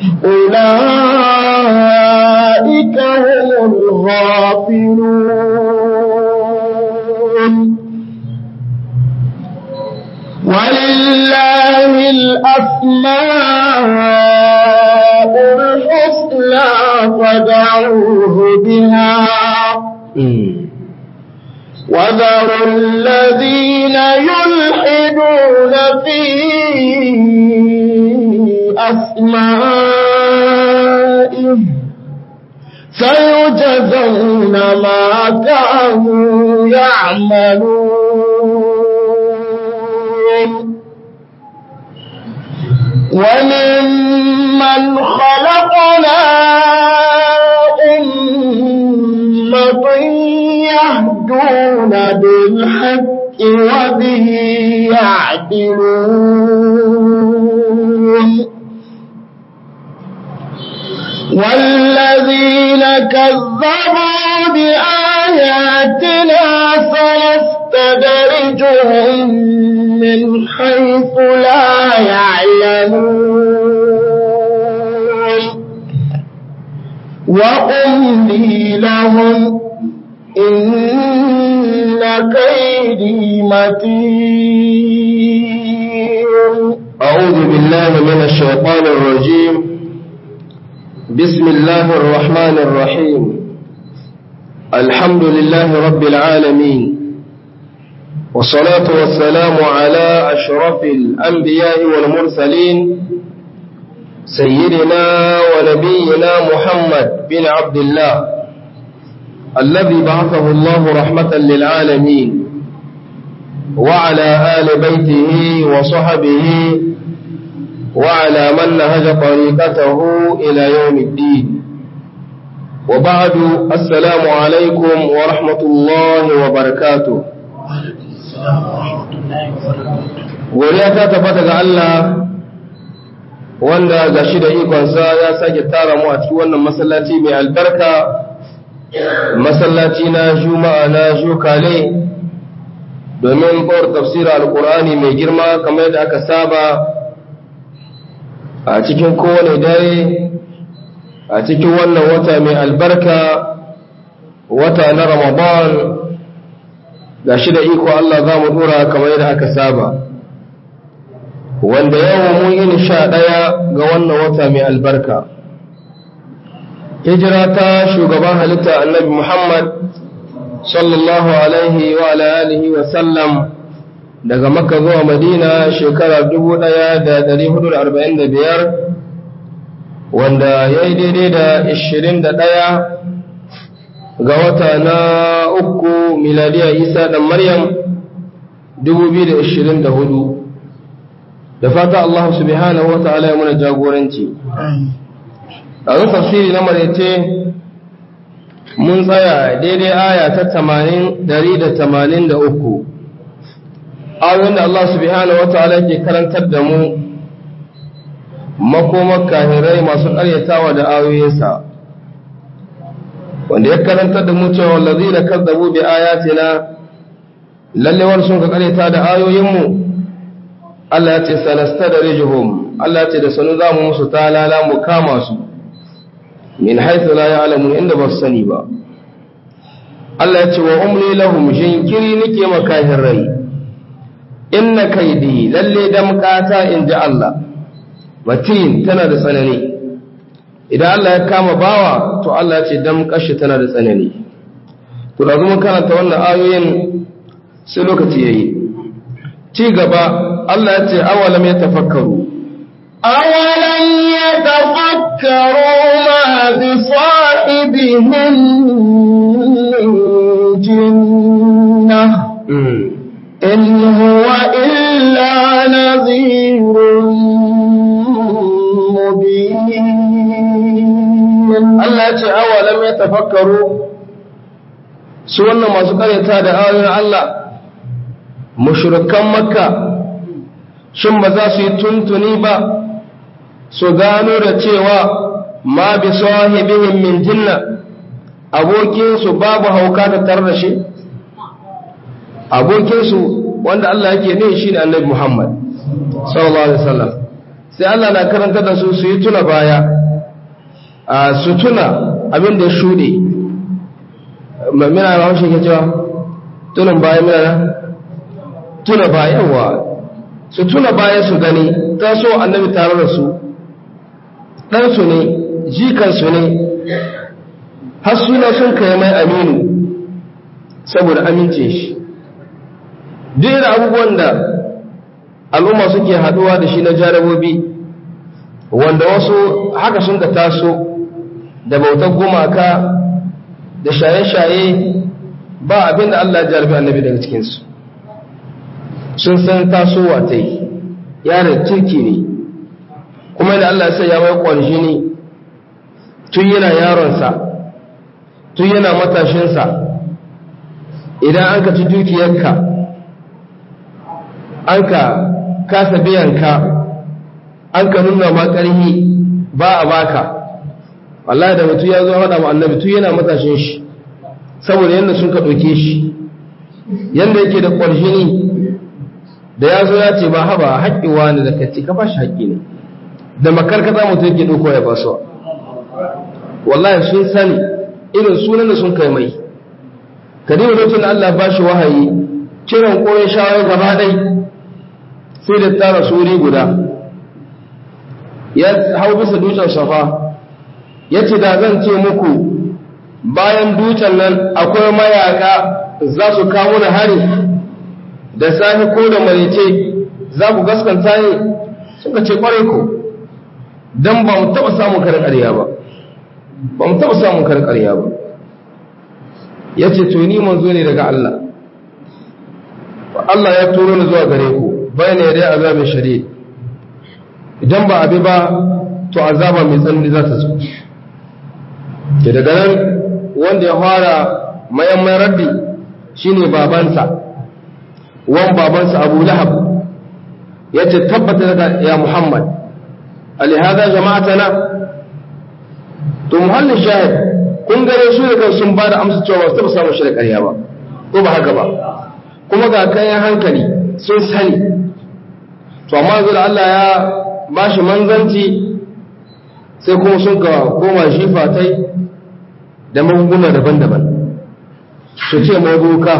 أولئك هم الغافلون ولله الأسماء الحسنى فدعوه بها وذروا الذين يلحدون في أسمائه سيجزون ما كانوا يعملون وممن خلقنا أمة يهدون بالحق وبه يعدلون والذين كذبوا بآياتنا سنستدرجهم من حيث لا يعلمون وأملي لهم إن كيدي متين أعوذ بالله من الشيطان الرجيم بسم الله الرحمن الرحيم الحمد لله رب العالمين والصلاة والسلام على أشرف الأنبياء والمرسلين سيدنا ونبينا محمد بن عبد الله الذي بعثه الله رحمة للعالمين وعلى آل بيته وصحبه وعلى من نهج طريقته إلى يوم الدين وبعد السلام عليكم ورحمة الله وبركاته godiya ta tabbata ga Allah wanda ga shi da ikonsa ya sake tara mu a cikin wannan masallaci mai albarka masallaci na juma'a na jukale domin kawar tafsira alkur'ani mai girma kamar yadda aka saba a cikin kowane dare a cikin wannan wata mai albarka wata na ramadan ga shi da iko Allah za mu dora kamar yadda aka saba wanda yau mun yi sha ɗaya ga wannan wata mai albarka hijira ta shugaban halitta annabi muhammad sallallahu alaihi wa alihi wa sallam daga makka zuwa madina shekara 1445 wanda ya yi daidai da 21 ga wata na uku miladiya isa da maryam 2024 da fata Allah subhanahu wa ta'ala ya muna jagoranci a zan tafsiri na maraice mun tsaya daidai aya ta 183 ayoyin da Allah subhanahu wa ta'ala ke karantar da mu makomar kahirai masu karyatawa da ayoyinsa wanda ya karantar da mu cewa wallazi da kazzabu bi ayatina lallewar sun ka karyata da ayoyinmu Allah ya ce sanasta da rijuhum Allah ya ce da sanu za mu musu talala mu kama su min haithu la ya'lamun inda ba su sani ba Allah ya ce wa umli lahum jinkiri nake makahin rai inna kaidi lalle damkata in ji Allah matin tana da tsanani idan Allah ya kama bawa to Allah ya ce damkashi tana da tsanani to da zuma karanta wannan ayoyin sai lokaci yayi ci gaba Allah ya ce awalam ya tafakkaru أولم يتفكروا ما بصاحبهم من جنة إن هو إلا نذير مبين Allah ya ce awalam ya tafakkaru su wannan masu karyata da ayoyin Allah mushrikan makka shin ba za su yi tuntuni ba su gano da cewa ma bi sahibihim min jinna abokinsu babu hauka ta tar da shi abokinsu wanda Allah yake ne shi ne annabi Muhammad sallallahu alaihi wasallam sai Allah na karanta da su su yi tuna baya a su tuna abin da ya shuɗe mina ba haushe ke cewa tunan baya mina tuna baya wa su tuna baya su gani ta so annabi tare da su ɗansu ne jikansu ne har suna sun kai mai aminu saboda amince shi duk da abubuwan da al'umma suke haɗuwa da shi na jarabobi wanda wasu haka sun da taso da bautar gumaka da shaye-shaye ba abin da Allah jarabi annabi daga cikinsu sun san tasowa ta yi yaron kirki ne kuma da Allah sai ya mai ƙwanshi ne tun yana yaronsa tun yana matashinsa idan an ka ci dukiyarka an ka kasa biyanka an ka nuna ma ƙarhi ba a baka wallahi da mutu ya zo haɗa mu annabi tun yana matashin shi saboda yadda sun ka ɗauke shi yadda yake da ƙwarshini da ya zo ya ce ba haba haƙƙi wani da kacce ka ba shi haƙƙi ne da makarkata mutu yake ɗauko ya basuwa wallahi sun sani irin sunan da sun kai mai kadima lokacin da Allah ba shi wahayi kiran koyon shawar gaba ɗai sai da tara suri guda ya hau bisa dutsen safa ya ce da zan ce muku bayan dutsen nan akwai mayaka za su kawo na hari da sahi ko da marice za ku gaskanta ne suka ce kwarai ku don ba mu taɓa samun karin ƙarya ba ba mu taɓa samun karin ƙarya ba ya ce to ni manzo ne daga Allah Allah ya turo ni zuwa gare ku bayan ya dai azabin shari'a idan ba abi ba to azaba mai tsanani za ta zo ke daga nan wanda ya fara mayamman raddi shine babansa wan babansa abu lahab ya ce tabbata daga ya muhammad alihada jama'atana to muhallin shahid kun gare su da sun ba da amsa cewa ba su taɓa samun shi da ƙarya ba ko ba haka ba kuma ga kayan hankali sun sani to amma yanzu da Allah ya ba shi manzanci sai kuma sun ka koma shi fatai da magunguna daban-daban su ce mai boka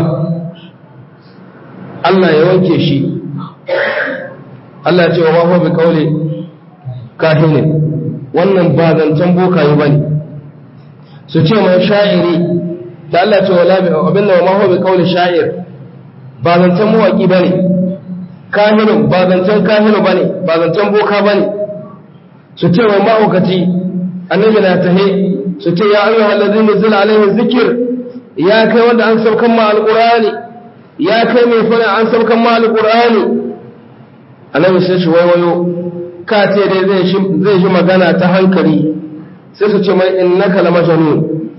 Allah ya wanke shi Allah ya ce wa mafi bi kaule kahinin wannan ba zancen bokaye ba ne su ce mai sha'iri da Allah ce wa labi abin da maho bi kauli sha'ir ba zancen mawaki bane kahinu ba zancen kahinu bane ba zancen boka bane su ce mai mahaukaci annabi na tahe su ce ya ayyuha allazina zila alaihi zikir ya kai wanda an saukan ma alqur'ani ya kai mai fara an saukan ma alqur'ani annabi sai shi waiwayo ka ce dai zai shi magana ta hankali sai su ce mai innaka la majnun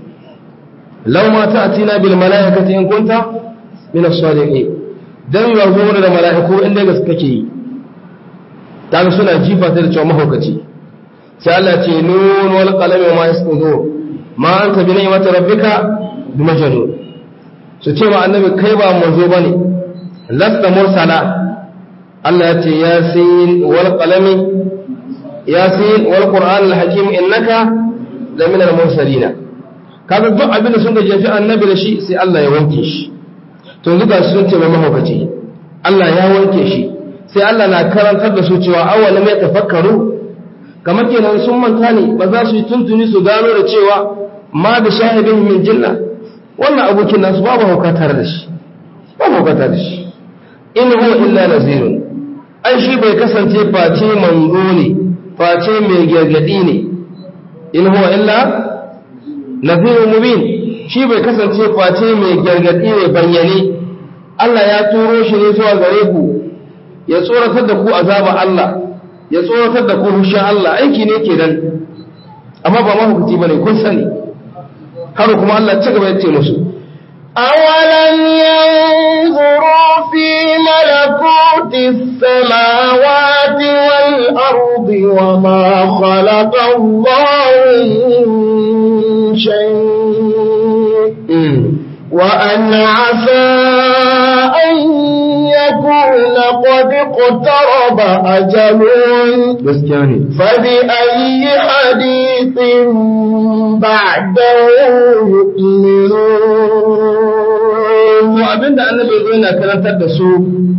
law ma ta'tina bil malaikati in kunta min as-salihin dan ya zo da malaiku inda gaske kake yi kaga suna jifa ta da cewa mahaukaci sai Allah ce nun wal qalam ma yasqudun ma anta bi ni'mati rabbika bi majnun su ce ma annabi kai ba manzo bane lasta mursala Allah ya ce yasin wal qalami yasin wal qur'an al hakim innaka la min al mursalin kaga duk abin da sun ga jefi annabi da shi sai Allah ya wanke shi to yanzu ga sun ce mai mahaukaci Allah ya wanke shi sai Allah na karantar da su cewa awwala mai tafakkaru kamar kenan sun manta ne ba za su yi tuntuni su gano da cewa ma da shahidin min jinna wannan abokin nasu babu hauka tare da shi babu hauka tare da shi in huwa illa nazirun ai shi bai kasance face manzo ne face mai gargadi ne in huwa illa nazirun mubin shi bai kasance face mai gargadi ne bayyane Allah ya turo shi ne zuwa gare ku ya tsoratar da ku azaba Allah ya tsoratar da ku hushin Allah aiki ne ke nan amma ba mahukuti bane kun sani har kuma Allah ci gaba ya ce musu أولم ينظروا في ملكوت السماوات والأرض وما خلق الله من شيء وأن عسى أن يكون قد اقترب أجلهم gaskiya ne فبأي حديث بعده يؤمنون to abinda annabi zo yana karantar da su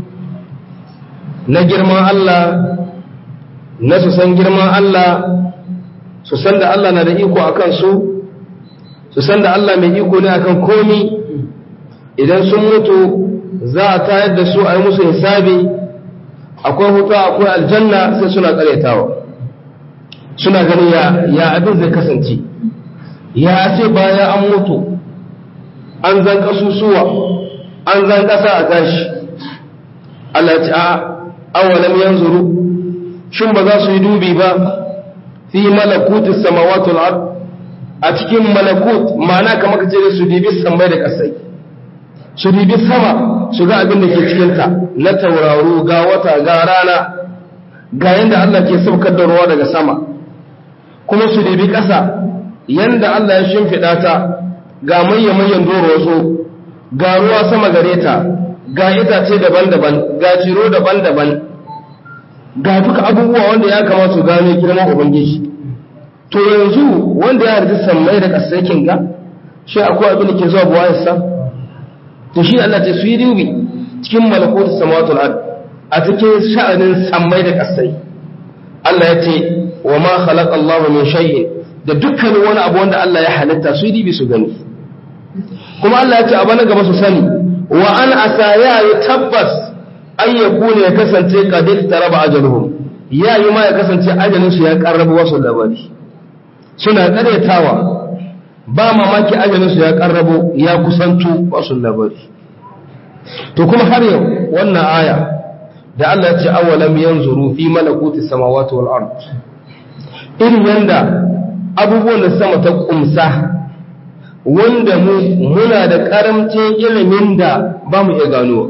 na girman Allah na su san girman Allah su san da Allah na da iko akan su su san da Allah mai iko ne akan komi idan sun mutu za a tayar da su a yi musu hisabi akwai hutu akwai aljanna sai suna karyatawa suna ganin ya ya abin zai kasance ya ce baya an mutu an zan kasusuwa an zan kasa a tashi Allah ya ce a awalam yanzuru shin ba za su yi dubi ba fi malakutis samawati wal ard a cikin malakut ma'ana kamar ka ce su dibi samai da kasai su dibi sama su ga abin da ke cikin ta na tauraro ga wata ga rana ga yanda Allah ke saukar da ruwa daga sama kuma su dibi ƙasa yanda Allah ya shimfiɗa ta ga mayyan doro wasu ga ruwa sama gare ta ga itace daban-daban ga ciro daban-daban ga duka abubuwa wanda ya kamata su gano girman ubangiji to yanzu wanda ya harji sammai da ƙasai kin ga shi akwai abin da ke zuwa buwayarsa to shi Allah ce su yi dubi cikin malakutu samawatul ard a cikin sha'anin sammai da ƙasai Allah ya ce wa ma khalaqa Allah min shay'in da dukkanin wani abu wanda Allah ya halitta su yi dubi su gani kuma Allah ya ce abu na gaba su sani wa an asa ya yi tabbas an ya kune ya kasance kadir ta raba ajaluhum ya yi ma ya kasance ajalinsu ya karraba wasu labari suna karyatawa ba mamaki ajalinsu ya karrabo ya kusantu wasu labari to kuma har yau wannan aya da Allah ya ce awalam yanzuru fi malakuti samawati wal ard irin yanda abubuwan da sama ta kumsa wanda mu muna da karamcin ilimin da ba mu iya gano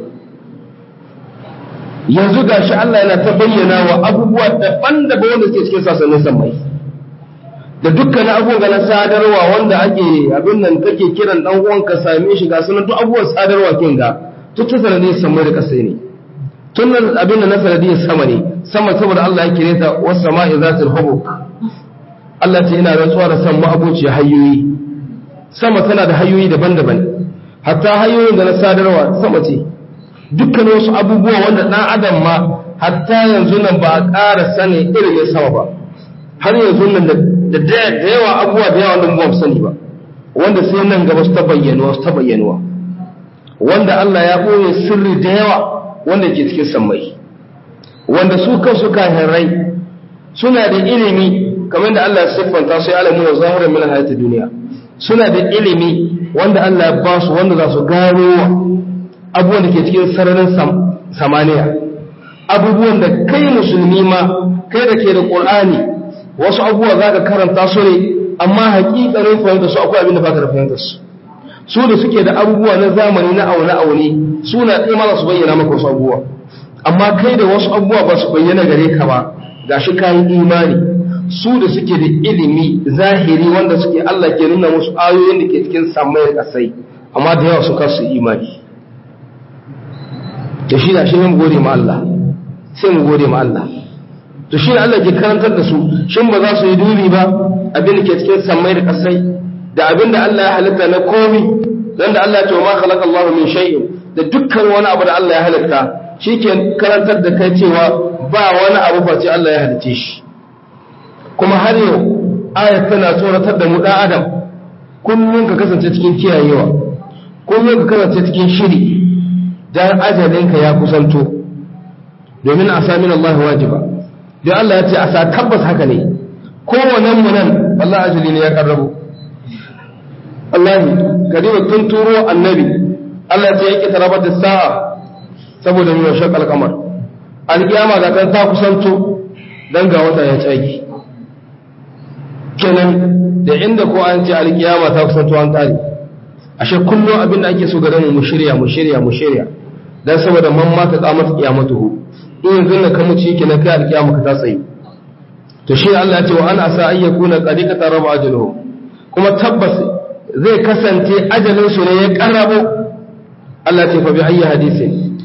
yanzu gashi Allah yana ta bayyana wa abubuwa daban-daban wanda suke cikin sasannin samai da dukkan abubuwa na sadarwa wanda ake abin nan kake kiran dan uwan ka same shi ga sunan duk abubuwan sadarwa kin ga duk ta sanadiyar samai da kasai ne tun nan abin da na sanadiyar sama ne sama saboda Allah ya kire ta was sama'i zatul hubuk Allah ce ina rantsuwa da san ma'abuci hanyoyi sama tana da hanyoyi daban-daban hatta hanyoyin da na sadarwa sama ce dukkan wasu abubuwa wanda ɗan adam ma hatta yanzu nan ba a ƙara sanin ilimin sama ba har yanzu nan da da yawa abubuwa da yawa wanda ba mu sani ba wanda sai nan gaba su ta bayyanuwa su ta bayyanuwa wanda Allah ya ɓoye sirri da yawa wanda ke cikin sammai wanda su kansu kahirai suna da ilimi kamar da Allah ya siffanta su ya alamu wa zahirin min hayati duniya suna da ilimi wanda Allah ya ba su wanda za su gano abubuwan da ke cikin sararin samaniya abubuwan da kai musulmi ma kai da ke da ƙul'ani wasu abubuwa za ka karanta su ne amma haƙiƙanin fahimta su akwai abin da ba ka da fahimta su su da suke da abubuwa na zamani na aune-aune suna ɗaya ma su bayyana maka wasu abubuwa amma kai da wasu abubuwa ba su bayyana gare ka ba ga shi kayan imani su da suke da ilimi zahiri wanda suke Allah ke nuna musu ayoyin da ke cikin samayar ƙasai amma da yawa su kasu imani to shi da shi ne mu gode ma Allah sai mu gode ma Allah to shi ne Allah ke karantar da su shin ba za su yi dubi ba abin da ke cikin samai da kasai da abin da Allah ya halitta na komi dan da Allah ya ce ma khalaqa Allahu min shay'in da dukkan wani abu da Allah ya halitta shi ke karantar da kai cewa ba wani abu face Allah ya halice shi kuma har yau ayat tana tsoratar da mu dan adam kullum ka kasance cikin kiyayewa kullum ka kasance cikin shiri dan ajalinka ya kusanto domin a samin Allah wajiba don Allah ya ce a sa tabbas haka ne kowannen mu nan Allah ajali ne ya karrabu Allah kadiba tun turo annabi Allah ya ce yake tarabar da sa'a saboda mu yaushe kalkamar alkiyama ga kan ta kusanto dan ga wata ya tsaki kenan da inda ko an ce alkiyama ta kusanto an kare ashe kullum abin da ake so ga mu shirya mu shirya mu shirya dan saboda man ma ta kamata kiyamatuhu in yanzu na kamu ci na kai alkiyama ka ta tsaye to shi Allah ya ce wa an asa an yakuna qadika taraba ajaluhum kuma tabbas zai kasance ajalin su ne ya karabo Allah ce fa bi ayyi hadisin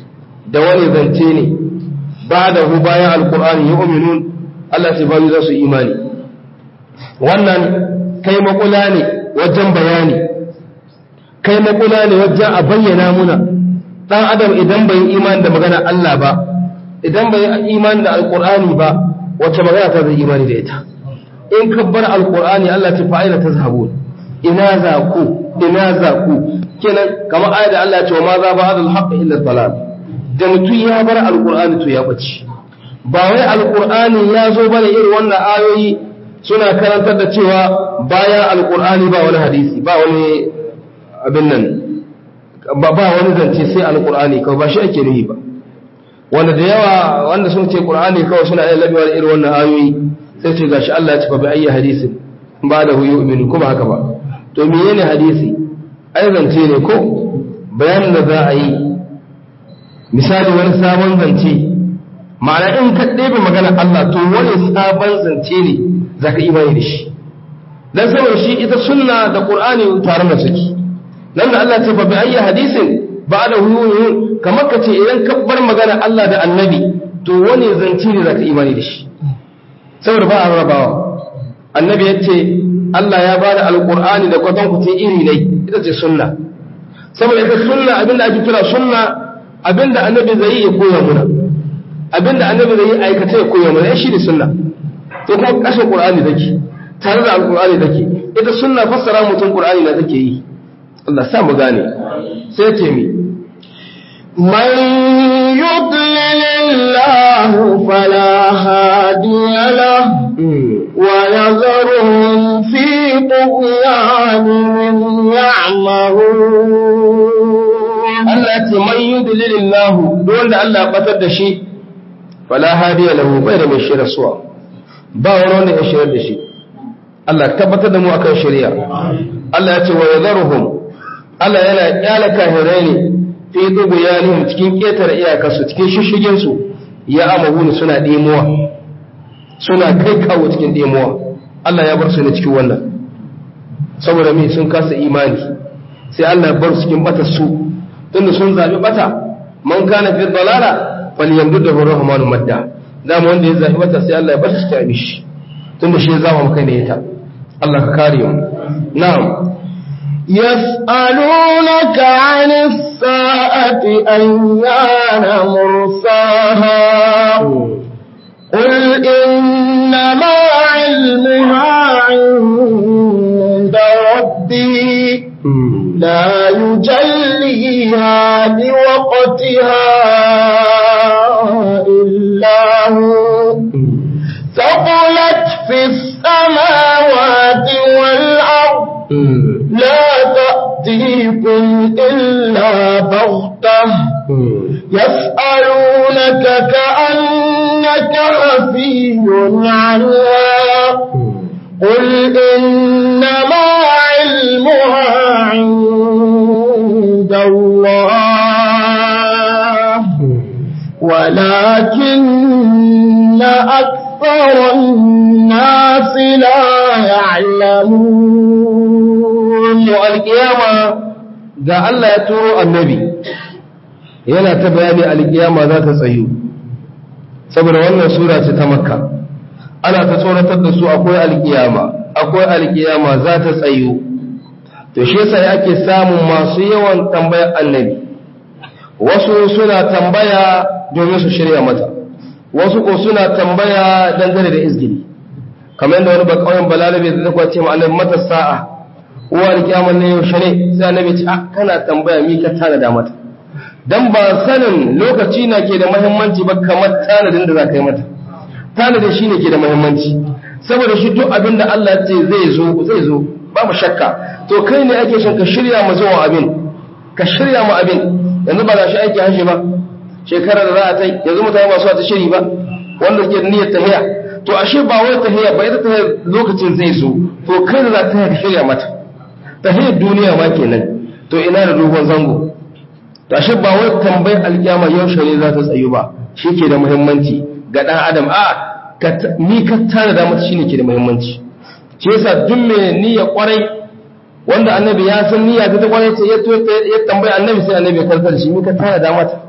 da wani zance ne ba da hu bayan alkur'ani ya uminun Allah ce bayu za su imani wannan kai makula ne wajen bayani kai makula ne wajen a bayyana muna dan adam idan bai imani da magana Allah ba idan bai imani da alkur'ani ba wacce magana ta zai imani da ita in ka bar alkur'ani Allah ta fa'ila ta zahabun ina za ku ina za ku kenan kamar ayat da Allah ya ce wa ma za ba hadal haqq illa dalal da mutum ya bar alkur'ani to ya bace ba wai alkur'ani ya zo bane irin wannan ayoyi suna karantar da cewa bayan alkur'ani ba wani hadisi ba wani abin nan ba wani zance sai alkur'ani kawai ba shi ake nuhi ba wanda da yawa wanda sun ce qur'ani kawai suna yin labewa da irin wannan ayoyi sai ce gashi Allah ya ce fa bi ayyi hadisin ba da hu yu'minu kuma haka ba to menene hadisi ai zance ne ko bayanin da za a yi misali wani sabon zance ma'ana in ka ɗebe magana Allah to wani sabon zance ne za ka imani da shi dan saboda shi ita sunna da qur'ani tare da suke nan da Allah ce fa bi ayyi hadisin ba da huyuyun kamar ka ce idan ka bar magana Allah da annabi to wani zance ne za ka imani da shi saboda ba a rabawa annabi ya ce Allah ya bada alqur'ani da kwatankwacin iri ne ita ce sunna saboda ita sunna abinda ake kira sunna abinda annabi zai yi ya koya muna abinda annabi zai yi aikata ya koya muna shi ne sunna to kuma kashin qur'ani take tare da alqur'ani take ita sunna fassara mutum qur'ani na take yi Allah sa mu gane sai ce mi من يضلل الله فلا هادي له ويذرهم في طغيانهم يعمهون Allah ce man yudlilillahu duk wanda Allah ya batar da shi fala hadiya lahu bai da mai shirya suwa ba wani wanda ya shirya da shi Allah tabbatar da mu akan shari'a Allah ya ce wa yadharuhum Allah yana kyala kahirai ne fi dubuyanihim cikin ketare iyakarsu cikin shishigin su ya amahuni suna demuwa suna kai kawo cikin demuwa Allah ya bar su ne cikin wannan saboda me sun kasa imani sai Allah ya bar su cikin batar su tunda sun zabi bata man kana fi dalala falyamdudu rahmanu madda dama wanda ya zabi bata sai Allah ya bar shi ta mishi tunda shi ya zama kai ne ita Allah ka kare mu na'am يسألونك عن الساعة أيان مرساها قل إنما علمها عند ربي لا يجليها لوقتها إلا هو ثقلت في السماوات والأرض لا تأتيكم إلا بغتة يسألونك كأنك حفي عنها قل إنما علمها عند الله ولكن أكثر الناس لا يعلمون to alkiyama ga Allah ya turo annabi yana ta bayani alkiyama za ta tsayu saboda wannan sura ce ta makka ana ta tsoratar da su akwai alkiyama akwai alkiyama za ta tsayu to shi yasa yake samun masu yawan tambayar annabi wasu suna tambaya domin su shirya mata wasu ko suna tambaya dangane da izgili kamar yadda wani bakawai balarabe da zai kwace ma annabi mata sa'a uwa da kiyamar ne yaushe ne sai annabi ce ah kana tambaya mi ka tanada mata dan ba sanin lokaci na ke da muhimmanci ba kamar tanadin da za ka yi mata tanadin shine ke da muhimmanci saboda shi duk abin da Allah ce zai zo zai zo babu shakka to kai ne ake son ka shirya ma zuwa abin ka shirya ma abin yanzu ba za shi aiki hashe ba shekarar da za a tai yanzu mutane ba su ta shiri ba wanda suke da niyyar tahiya to ashe ba wai tahiya ba ita tahiya lokacin zai zo to kai da za ta ka shirya mata tahiyar duniya ma kenan to ina da dogon zango to ashe ba wai tambayar alkiyama yaushe ne za ta tsayu ba shi ke da muhimmanci ga dan adam a ni ka tana da mata shine ke da muhimmanci shi yasa duk mai niyya kwarai wanda annabi ya san niyya ta kwarai ce ya tambaya annabi sai annabi ya karkar shi ni ka tana da mata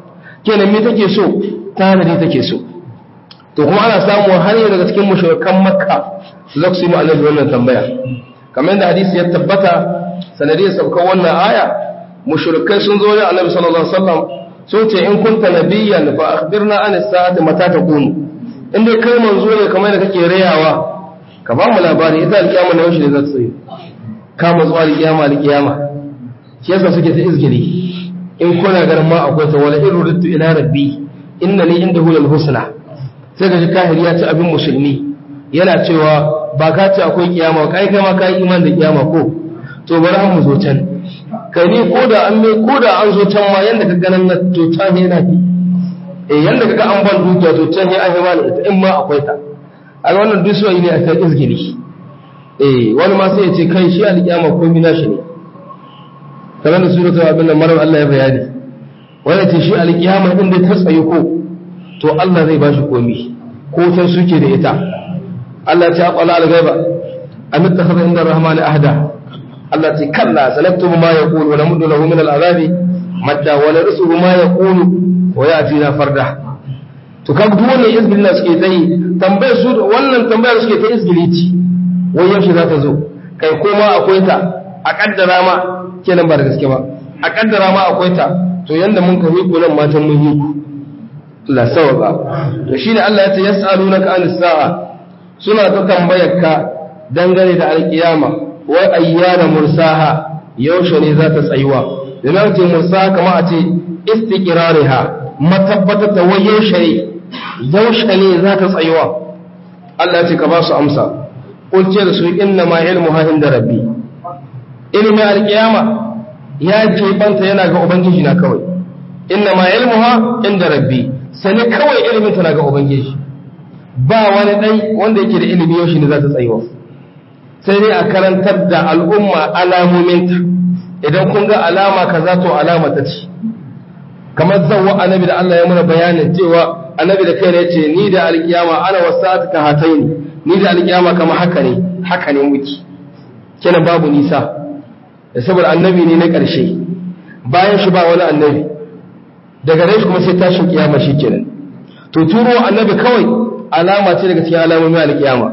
kenan me take so tanadi take so to kuma ana samu har yau daga cikin mushrikan makka za su yi mu annabi wannan tambaya kamar da hadisi ya tabbata sanadiyar saukar wannan aya mushrikai sun zo ne annabi sallallahu alaihi wasallam sun ce in kunta nabiyyan fa akhbirna an as-sa'ati mata takunu in dai kai manzo ne kamar da kake rayawa ka ba mu labari ita alkiyama na yaushe ne za ta tsaye ka matsu alkiyama alkiyama shi yasa suke ta izgiri in kuna garin ma akwai ta wala in rudtu ila rabbi inna li indahu lal husna sai ga kahiri ya ci abin musulmi yana cewa ba ka ce akwai kiyama kai kai ma ka yi iman da kiyama ko to bari an mu zo can kai ne ko da an mai ko da an zo can ma yanda ka ganin na to can yana bi eh yanda kaga an ban dukiya to can ne an yi mana ita in ma akwai ta a wannan duk ne a kan izgiri eh wani ma sai ya ce kai shi alkiyama ko mina shi ne kamar da suratul abin da marar Allah ya bayani wanda ce shi alkiyama din da ta tsaye ko to Allah zai bashi komi ko tan suke da ita Allah ya ce aqala al-ghaiba am ittakhadha inda ar-rahman ahda Allah ce kalla sanaktubu ma yaqulu wa namuddu lahu min al-azabi madda wa narsuhu ma yaqulu wa yatina farda to kaga duk wannan izgilin da suke ta yi tambayar su wannan tambayar suke ta izgilici wai yaushe za ta zo kai koma akwai ta a kaddara ma kenan ba da gaske ba a kaddara ma akwai ta to yanda mun ka hiku nan matan mun hiku Allah sawaba to shine Allah ya ce yas'alunaka an sa'a suna ta tambayar ka dangane da alkiyama wa ayyana mursaha yaushe ne za ta tsayuwa da ce mursaha kama a ce istiqrariha matabbatar da wai yaushe ne yaushe ne za ta tsayuwa Allah ya ce ka ba su amsa qul ce da su inna ma ilmuha inda rabbi ilmin alkiyama ya banta yana ga ubangiji na kawai inna ma ilmuha inda rabbi sani kawai ilimin ta na ga ubangiji ba wani dai wanda yake da ilimi yau ne za ta tsayuwa sai dai a karantar da al'umma alamominta idan kun ga alama kaza to alama ta ce kamar zawwa annabi da Allah ya muna bayanin cewa annabi da kai ne ce ni da alkiyama ana wasa'at ka hataini ni da alkiyama kama haka ne haka ne muke kenan babu nisa da saboda annabi ne na ƙarshe bayan shi ba wani annabi daga nan kuma sai tashin kiyama shi kenan to turo annabi kawai alama ce daga cikin alamomin alkiyama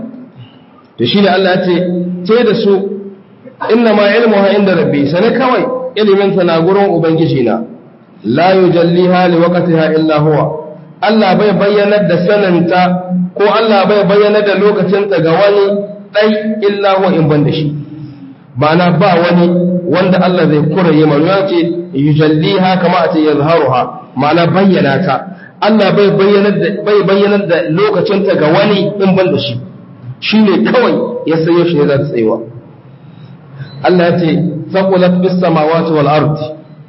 to shine Allah ya ce ce da su inna ma ilmuha inda rabbi sana kawai ilimin sa na gurin ubangiji na la yujalliha li waqtiha illa huwa Allah bai bayyanar da sananta ko Allah bai bayyanar da lokacinta ga wani dai illa huwa in ban da shi ma'ana ba wani wanda Allah zai kuraye manu ya ce yujalliha kama a ce yazharuha ma'ana bayyana ta Allah bai bayyanar da bai bayyanar da lokacinta ga wani in ban da shi shine kawai ya sayo shi ne za ta tsayuwa Allah ya ce faqulat bis samawati wal ardi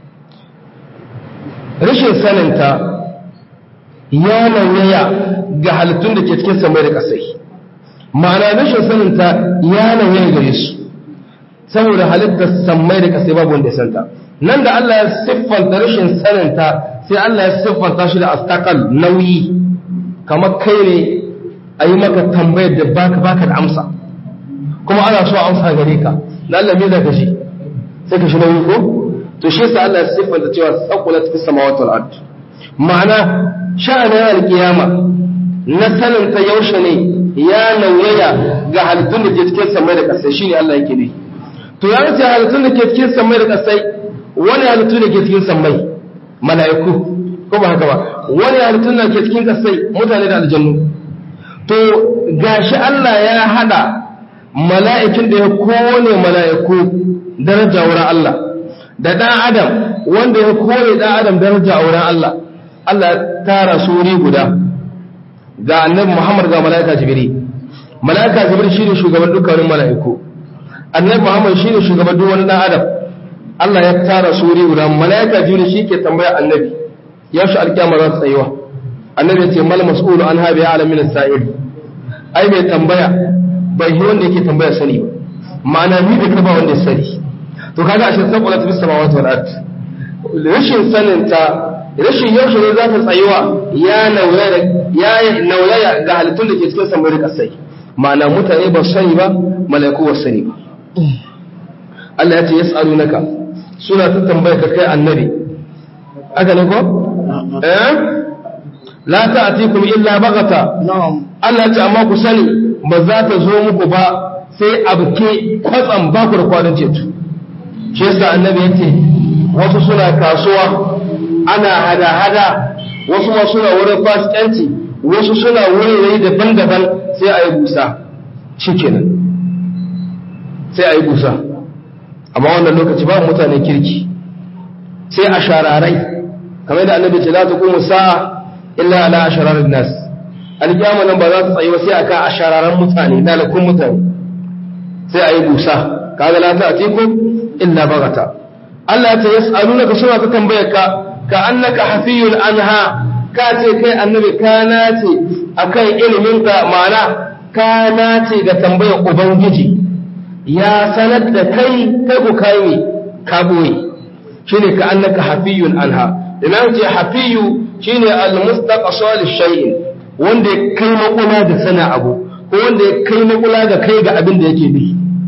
rashin saninta ya nauyaya ga halittun da ke cikin samai da ƙasai ma'ana rashin saninta ya nauyaya gare su saboda halittar samai da ƙasai babu wanda ya santa nan da Allah ya siffanta rashin saninta sai Allah ya siffanta shi da astakal nauyi kamar kai ne a yi maka tambayar da baka baka da amsa kuma ana so amsa gare ka na Allah me za ka shi sai ka shi nauyi ko to shi yasa Allah ya siffanta cewa saqulat fis samawati wal ard ma'ana sha'anin alkiyama na sanin ta yaushe ne ya nauyaya ga halittun da ke cikin samai da kasai shine Allah yake ne to ya ce halittun da ke cikin samai da kasai wani halittun da ke cikin samai mala'iku ko ba haka ba wani halittun da ke cikin kasai mutane da aljannu to gashi Allah ya hada mala'ikin da ya kowane mala'iku daraja wurin Allah da ɗan adam wanda ya kore ɗan adam daraja a wurin Allah Allah ya tara su wuri guda ga annabi Muhammad ga mala'ika Jibril mala'ika Jibril shine shugaban dukkanin mala'iku annabi Muhammad shine shugaban duk wani ɗan adam Allah ya tara su wuri guda mala'ika Jibril shi ke tambaya annabi ya shi alkiyama za ta tsayuwa annabi ya ce mal mas'ulu an habi ya alamin sa'il ai mai tambaya bai yi wanda yake tambaya sani ba ma'ana ni da ka ba wanda ya sani to kaga ashe saboda ta bisa mawata wal ard rashin sanin ta rashin yaushe ne za ta tsayuwa ya nauyaya ya nauyaya ga halittun da ke cikin samari kasai ma'ana mutane ba sani ba mala'iku ba sani ba Allah ya ce yas'alunaka suna ta tambaya ka kai annabi aka ne ko eh la ta'tikum illa baghata na'am Allah ya ce amma ku sani ba za ta zo muku ba sai abke kwatsam ba ku da kwanan ceto shi yasa annabi yace wasu suna kasuwa ana hada-hada wasu ma suna wurin fasikanci wasu suna wurare daban-daban sai a yi busa shikenan sai a yi busa amma wannan lokaci ba mutane kirki sai a shararai kamar da annabi ce la taqumu sa'a illa ala ashararin nas alkiyama nan ba za ta tsayi ba sai aka ashararan mutane dalakun mutane sai a yi busa kaga la ta'tikum illa bagata Allah ta yas'alunaka suna ta tambayar ka ka annaka hafiyul anha ka ce kai annabi kana ce akan ilimin ka ma'ana kana ce ga tambayar ubangiji ya sanar da kai kai ku kai ne ka boye shine ka annaka hafiyul anha idan ce hafiyu shine al-mustaqsal shay'in wanda ya kai makula da sana abu ko wanda ya kai makula ga kai ga abin da yake bi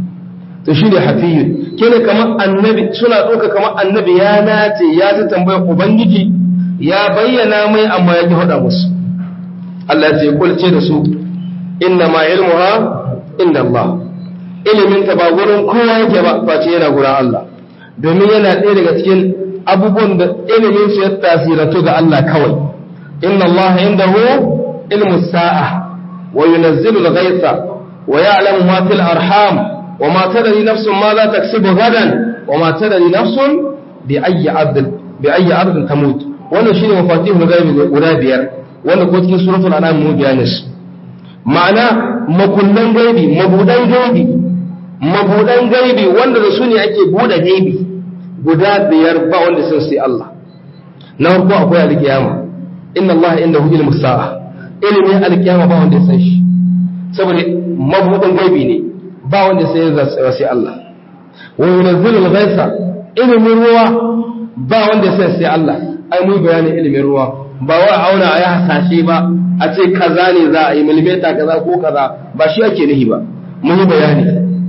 to shine hafiyu kene kamar annabi suna ɗauka kamar annabi ya nace ya ta tambaya ubangiji ya bayyana mai amma ya ki faɗa musu Allah ya ce kulce da su inna ma ilmuha inda Allah ilimin ta ba gurin kowa yake ba face yana gurin Allah domin yana ɗaya daga cikin abubuwan da ilimin su ya tasirantu ga Allah kawai inna Allah indahu ilmu sa'a wa yunazzilu al-ghaytha wa ya'lamu ma fil arham wa ma tadri nafsun ma za taksibu gadan wa ma tadri nafsun bi ayyi ard bi ayyi ard tamut wannan shine mafatihul ghaibi guda biyar wanda ko cikin suratul an'am mu bayanin su ma'ana makullan gaibi mabudan gaibi mabudan gaibi wanda da su ne ake bude gaibi guda biyar ba wanda sun sai Allah na farko akwai alkiyama inna Allah indahu ilmu sa'a ilimin alkiyama ba wanda ya san shi saboda mabudin gaibi ne ba wanda sai ya sai Allah wa yunzilu al-ghaitha ilimin ruwa ba wanda ya sai Allah ai mu bayani ilimin ruwa ba wa auna a yi hasashe ba a ce kaza ne za a yi milimeta kaza ko kaza ba shi ake nihi ba mun yi bayani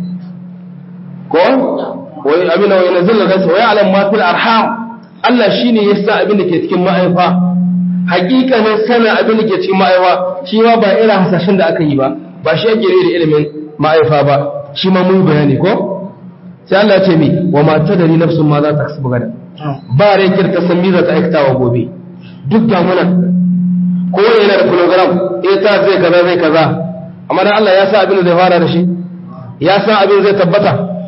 ko wai abin da wani zilla gaisa wai alam ma fil arham Allah shine ya sa abin da ke cikin ma'aifa hakikanin sana abin da ke cikin ma'aifa shi ma ba irin hasashen da aka yi ba ba shi ake da ilimin ma'aifa ba shi ma mun bayani ko sai Allah ya ce mi wa ma tadari nafsun ma za ta kasu gada ba rai kirka san mi za ta aikata wa gobe duk damunan ko yana da program eh ta zai kaza zai kaza amma dan Allah ya sa abin da zai fara da shi ya san abin zai tabbata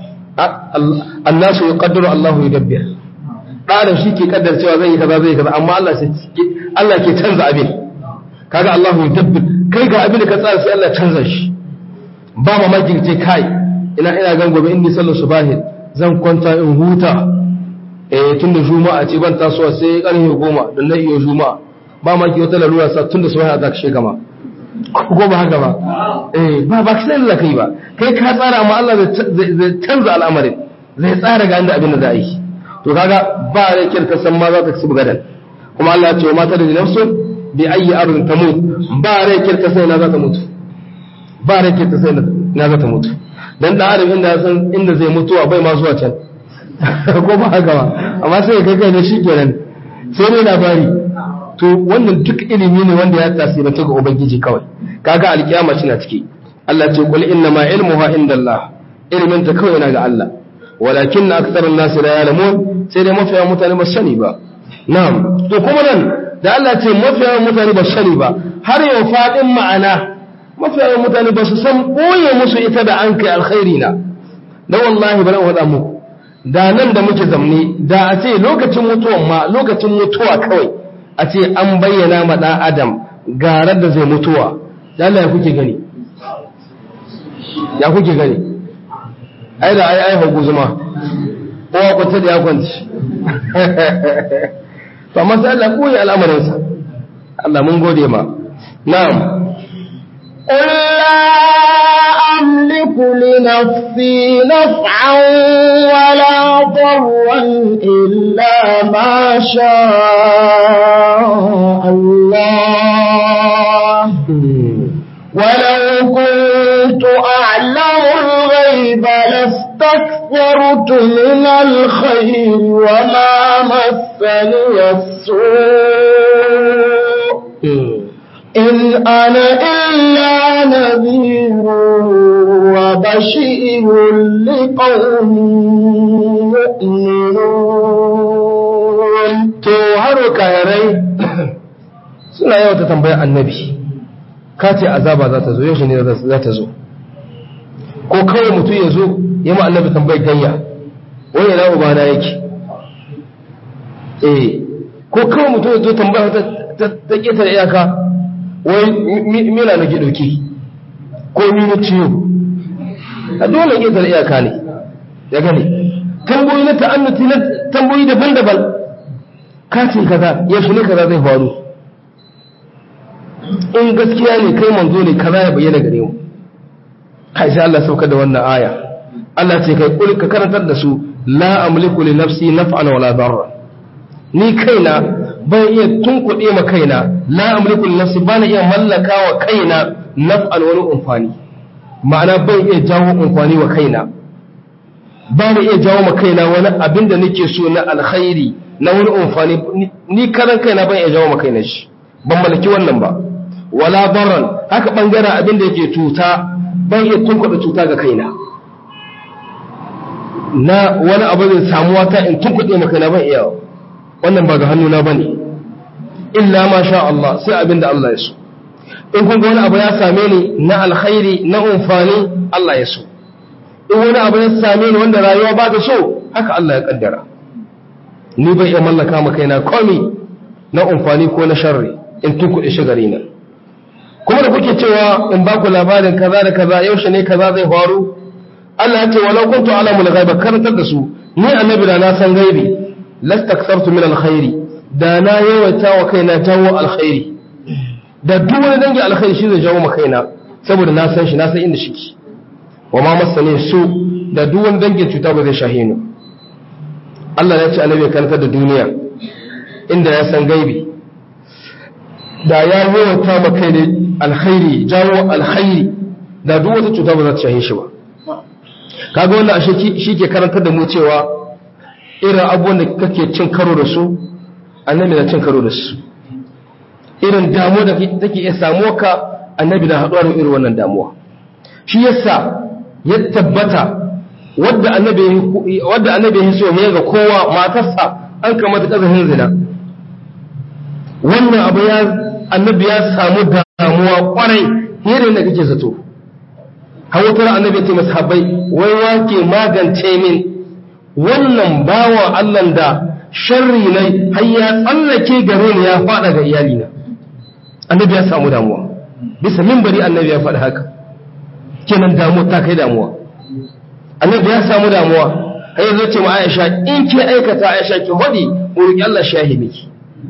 annasu yuqaddiru Allahu yudabbir ɗanin shi ke kaddar cewa zai yi kaza zai yi kaza amma Allah sai Allah ke canza abin kaga Allahu yudabbir kai ga abin da ka tsara sai Allah canza shi ba mamaki ce kai ina ina gan gobe inni sallu subahi zan kwanta in huta eh tunda juma'a ce ban tasowa sai karfe goma dan na iyo juma'a ba ma ki wata lalura sa tunda subahi za ka shiga ma ko ba haka ba eh ba ba sai Allah kai ba kai ka tsara amma Allah zai canza al'amarin zai tsara ga inda abin da za a yi to kaga ba rai kirka san ma za ta ci gadan kuma Allah ya ce mata da nafsu bi ayi ardin tamut ba rai kirka sai na za ta mutu ba rai kirka sai na za ta mutu dan da adam inda san inda zai mutuwa bai ma zuwa can ko ba haka ba amma sai kai kai ne shikenan sai ne labari to wannan duk ilimi ne wanda ya tasiranta ga ubangiji kawai kaga alkiyama shi na ciki Allah ce qul inna ma ilmuha indallah ilmin ta kawai na ga Allah walakin aktharun nas la ya'lamun sai dai mafiya mutane ba sani ba na'am to kuma nan da Allah ce mafiya mutane ba sani ba har yau fadin ma'ana mafiya mutane ba su san boye musu ita da an kai alkhairi na dan wallahi bari in faɗa muku da nan da muke zamne da a ce lokacin mutuwan ma lokacin mutuwa kawai a ce an bayyana ma ɗan adam garar da zai mutuwa da Allah ya kuke gani ya kuke gani ai da ai ai hagu zuma kowa kwanta da ya kwanci to amma sai Allah koyi al'amarinsa Allah mun gode ma na'am قل لا أملك لنفسي نفعا ولا ضرا إلا ما شاء الله ولو كنت أعلم الغيب لاستكثرت استكثرت من الخير وما مسني السوء إن أنا إلا نذير وبشير لقوم يؤمنون to har kayarai suna yawa ta tambaya annabi ka ce azaba za ta zo yaushe ne za ta zo ko kawai mutum ya zo ya ma annabi tambayar gayya wani yana ubana yake eh ko kawai mutum ya zo tambaya ta ta ƙetare iyaka wai mina na ke ɗauki ko mini ciwo a dole ƙetare iyaka ne ya gani tamboyi na ta'annuti na tamboyi daban-daban katin kaza yaushe ne kaza zai faru in gaskiya ne kai manzo ne kaza ya bayyana gare mu kai sai Allah sauka da wannan aya Allah ce kai kul ka karantar da su la amliku li nafsi naf'an wala darra ni kaina ban iya tunkuɗe ma kaina la amliku li nafsi bana iya mallaka wa kaina naf'an wani umfani ma'ana ban iya jawo umfani wa kaina ba na iya jawo ma kaina wani abin da nake so na alkhairi na wani umfani ni karan kaina ban iya jawo ma kaina shi ban mallaki wannan ba wala darran haka bangaren abin da yake cuta ban iya tunkuɗe cuta ga kaina na wani abu zai samuwa ta in tunkuɗe ma kaina ban iya wannan ba ga hannuna bane illa ma sha Allah sai abin da Allah ya so in kun ga wani abu ya same ni na alkhairi na umfani Allah ya so in wani abu ya same ni wanda rayuwa ba ta so haka Allah ya kaddara ni bai iya mallaka ma kaina komi na umfani ko na sharri in tunkuɗe shi gare ni kuma da kuke cewa in ba ku labarin kaza da kaza yaushe ne kaza zai faru Allah ya ce walau kuntu alamu al-ghaiba karantar da su ni annabi da na san gaibi lastakthartu min alkhairi da na yawaita wa kaina jawo alkhairi da duk wani dangi alkhairi shi zai jawo ma kaina saboda na san shi na san inda shike wa ma masane su da duk wani dangin cuta ba zai shahe ni Allah ya ce annabi ya karantar da duniya inda ya san gaibi da ya yawaita ma kai ne alkhairi jawo alkhairi da duk wata cuta ba za ta shahe shi ba kaga wannan ashe shi ke karantar da mu cewa irin abubuwan da kake cin karo da su annabi na cin karo da su irin damuwa da take iya samuwa ka annabi na haɗuwa da irin wannan damuwa shi yasa ya tabbata wadda annabi wadda annabi ya so ya ga kowa matarsa an kamata kazahin zina wannan abu ya annabi ya samu damuwa kwarai yadda da kake zato hawatar annabi ya ce masahabai wai wake magance min wannan bawa Allah da sharri ne har ya tsallake gare ni ya fada ga iyalina annabi ya samu damuwa bisa minbari annabi ya faɗi haka kenan damuwa ta kai damuwa annabi ya samu damuwa har yanzu ce ma Aisha in ke aikata Aisha ki hodi roki Allah shahi miki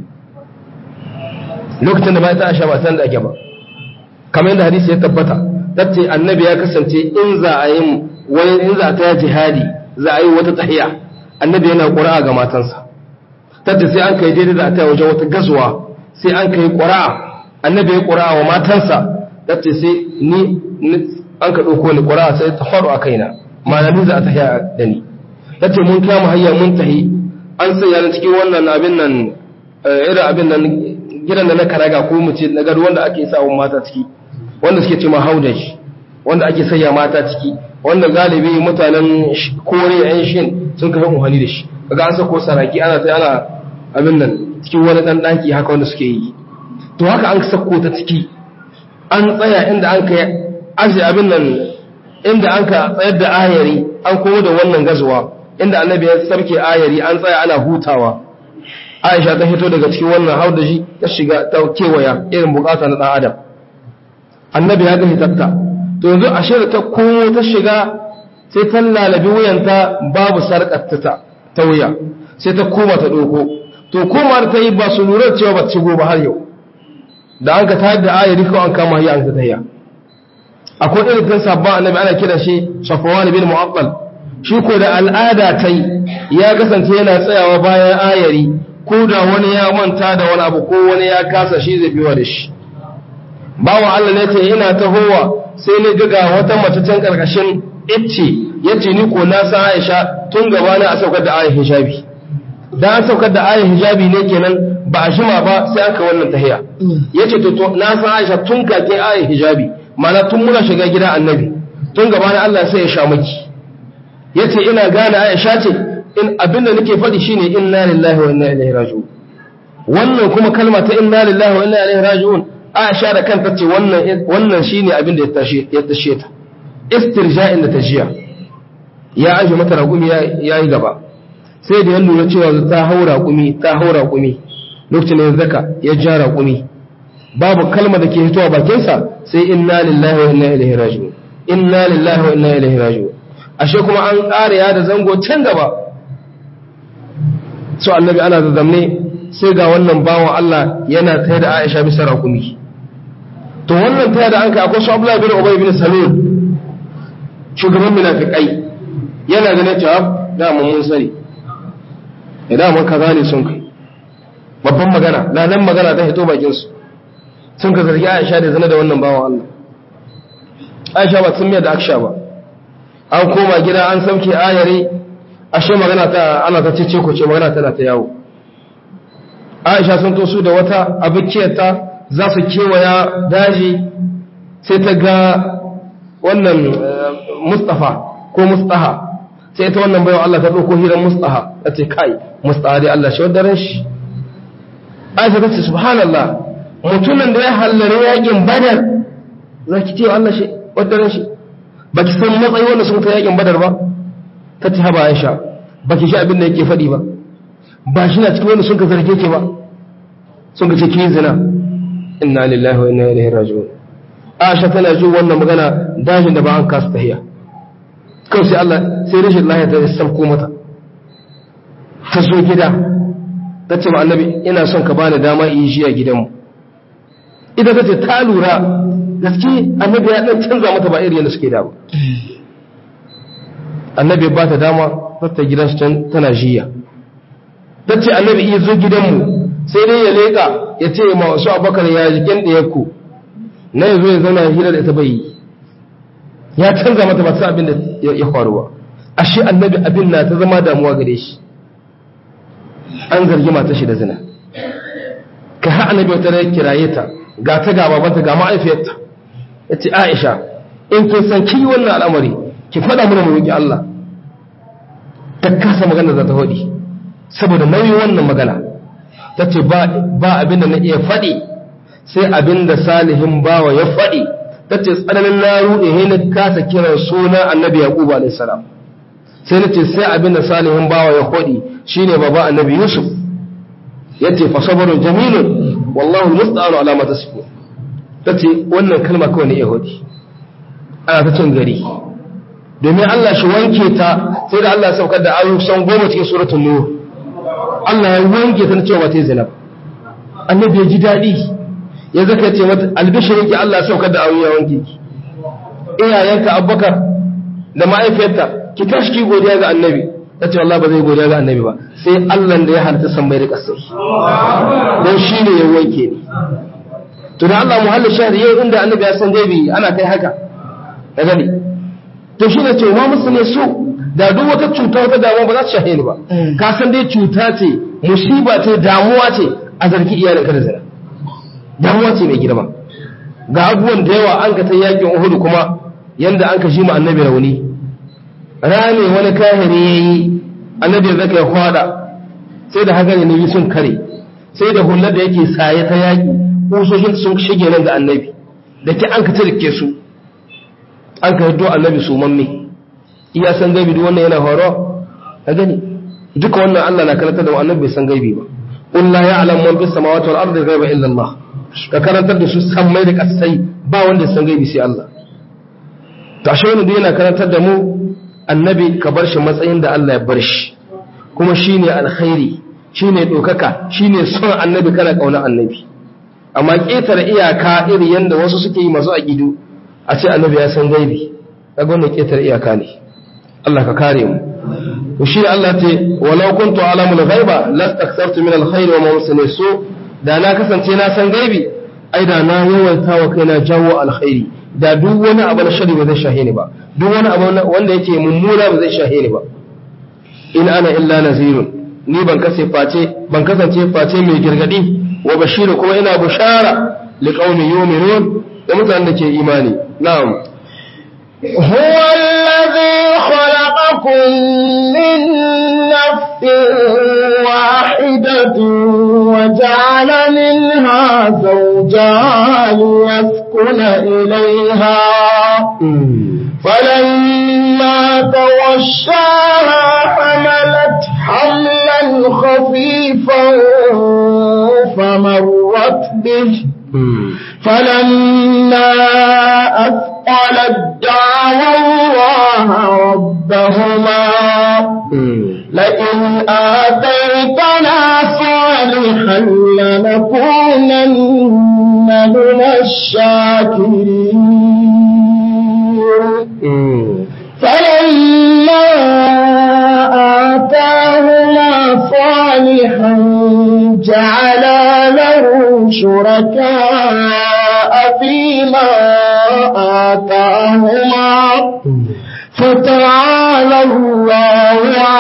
lokacin da bai ta Aisha ba san da ake ba kamar yadda hadisi ya tabbata tace annabi ya kasance in za a yi wani in za ta jihadi za a yi wata tahiya annabi yana ƙura'a ga matansa tace sai an kai daidai da ta wajen wata gazuwa sai an kai ƙura'a annabi ya ƙura'a wa matansa tace sai ni an ka ɗauko ni ƙura'a sai ta faru a kaina ma'ana ni za a tahiya da ni tace mun kama hanya mun tahi an sanya ni cikin wannan abin nan irin abin nan gidan da na karaga ko mu ce na gado wanda ake sa wa mata ciki wanda suke ce ma haudaji wanda ake sanya mata ciki wanda galibi mutanen kore yan shin sun kafa muhani da shi kaga an sako saraki ana ta ana abin nan cikin wani dan daki haka wanda suke yi to haka an sako ta ciki an tsaya inda an kai aje abin nan inda an ka tsayar da ayari an komo da wannan gazuwa inda annabi ya sarke ayari an tsaya ana hutawa Aisha ta fito daga cikin wannan haudaji ta shiga ta kewaya irin bukata na dan adam annabi ya ga hitatta to yanzu a shirya ta komo ta shiga sai ta lalabi wuyanta babu sarƙar ta ta wuya sai ta koma ta ɗoko to koma ta yi ba su lura cewa ba ci ba har yau da an ka tayar da ayari ko an kama hiya an ka tayya akwai irin kan sabon annabi ana kira shi safwan bin mu'aqqal shi ko da al'ada ta ya kasance yana tsayawa bayan ayari ko da wani ya manta da wani abu ko wani ya kasa shi zai biwa da shi bawan Allah ne ce ina tahowa sai ni ga wata mace can karkashin icce yace ni ko na san Aisha tun gaba na a saukar da ayat hijabi dan an saukar da ayat hijabi ne kenan ba a jima ba sai aka wannan tahiya yace to na san Aisha tun kake ayat hijabi mana tun muna shiga gidan annabi tun gaba na Allah sai ya sha maki yace ina gane Aisha ce in abinda nake faɗi shine inna lillahi wa inna ilaihi raji'un wannan kuma kalma ta inna lillahi wa inna ilaihi raji'un Aisha da kanta ce wannan wannan shine abinda ya tashi ya tashe ta istirja'in da tajiya ya aje mata raƙumi ya yi gaba sai da ya lura cewa ta hau raƙumi ta hau raƙumi lokacin da zaka ya ja raƙumi babu kalma da ke fitowa bakinsa sai inna lillahi wa inna ilaihi raji'un inna lillahi wa inna ilaihi raji'un ashe kuma an ƙara ya da zango can gaba so annabi ana da zamne sai ga wannan bawan Allah yana tayar da Aisha bisa raƙumi to wannan tayar da an kai akwai su Abdullah bin Ubay bin Salul shugaban munafikai yana ganin cewa da mun sani idan mun kaza ne sun kai babban magana na nan magana ta hito bakin su sun ka zargi Aisha da zina da wannan bawan Allah Aisha ba sun miya da aksha ba an koma gida an sauke ayare ashe magana ta ana ta cece ko ce magana tana ta yawo Aisha sun to su da wata abukiyarta za su kewaya daji sai ta ga wannan Mustafa ko Mustaha sai ta wannan bayan Allah ta ɗauko hirar Mustaha ta ce kai Mustaha dai Allah shi wadda ran shi Aisha ta ce subhanallah mutumin da ya hallari yakin Badar za ki ce Allah shi wadda ran shi ba ki san matsayi wanda sun ta yakin Badar ba ta ce haba Aisha ba ki shi abin da yake faɗi ba ba shi na cikin wanda sun ka zarge ke ba sun ka ce ki zina inna lillahi wa inna ilaihi raji'un Aisha tana jin wannan magana dajin da ba an kasa tahiya kawai sai Allah sai rashin lahiya ta sauko mata ta zo gida ta ce ma annabi ina son ka bani dama in yi shi a gidanmu ita ta ce ta lura gaske annabi ya dan canza mata ba irin yadda suke da ba annabi ba ta dama ta gidan su tana jiya ta ce annabi iya zo gidanmu sai dai ya leƙa ya ce ma wasu abakar ya jikin ɗayarku na yanzu ya zauna hira da ita bai yi ya canza mata ba sa abin da ya faru ba ashe annabi abin na ta zama damuwa gare shi an zargi mata shi da zina ka ha annabi wata rai kiraye ta ga ta ga babanta ga ma'aifiyarta ya ce aisha in kin san ki yi wannan al'amari ki faɗa mana mu roƙi Allah ta kasa magana za ta faɗi saboda nauyin wannan magana ta ce ba abin da na iya faɗi sai abin da salihin bawa ya faɗi ta ce tsananin na ruɗe he na kasa kiran suna annabi yaqub alayhi salam sai na ce sai abin da salihin bawa ya faɗi shine baba annabi yusuf yace fa sabrun jamilun wallahu musta'anu ala ma tasifun tace wannan kalma kawai ne yahudi ana ta cin gari domin Allah shi wanke ta sai da Allah ya saukar da ayoyi san goma cikin suratul nur Allah ya wanke ta cewa ta zina annabi ya ji daɗi ya zaka ce mata albishirin ki Allah saukar da aure wanke ki iyayenka abubakar da ma'aifiyarta ki tashi ki godiya ga annabi ta ce Allah ba zai godiya ga annabi ba sai Allah da ya halitta san bai da kasai don shi ne ya wanke ni to da Allah muhallin shahri yau inda annabi ya san gaibi ana kai haka da gani to shi ne ce ma musu ne su da duk wata cuta wata damuwa ba za ta shahe ni ba ka san dai cuta ce musiba ce damuwa ce a zargi iyalinka da zina damuwa ce mai girma ga abubuwan da yawa an ka ta yakin uhudu kuma yanda an ka shi ma annabi rauni rame wani kahiri ya yi annabi ya zaka ya kwada sai da haka ne sun kare sai da hullar da yake saye ta yaki kusoshin sun shige nan da annabi da ke an ka tarike su an ka hiddo annabi su mamme iya san gaibi duk wannan yana horo ka gani duka wannan Allah na karanta da annabi bai san gaibi ba qul la ya'lamu man fis samawati wal ardi ghaiba illa Allah ka karantar da su sammai da kasai ba wanda san gaibi sai Allah to ashe wani yana karantar da mu annabi ka bar shi matsayin da Allah ya bar shi kuma shine alkhairi shine dokaka shine son annabi kana kauna annabi amma ketare iyaka iri yanda wasu suke yi masu aqidu a ce annabi ya san gaibi kaga wannan ketare iyaka ne Allah ka kare mu to shi Allah ce walau kuntu alamul ghaiba lastakthartu min alkhair wa ma wasani su da na kasance na san gaibi ai da na yawaita wa kaina jawo alkhairi da duk wani abu na shari ba zai shahe ni ba duk wani abu wanda yake mummuna ba zai shahe ni ba in ana illa nazirun ni ban kasance face ban kasance face mai girgadi wa bashiru kuma ina bushara liqaumin yu'minun da mutanen da ke imani na'am هو الذي خلقكم من نفس واحدة وجعل منها زوجها ليسكن إليها فلما توشاها حملت حملا خفيفا فمرت به فلما أثقلت دعوا الله ربهما لئن آتيتنا صالحا لنكونن من الشاكرين فلما آتاهما صالحا جعلا له شركاء فيما آتاهما فتعالى الله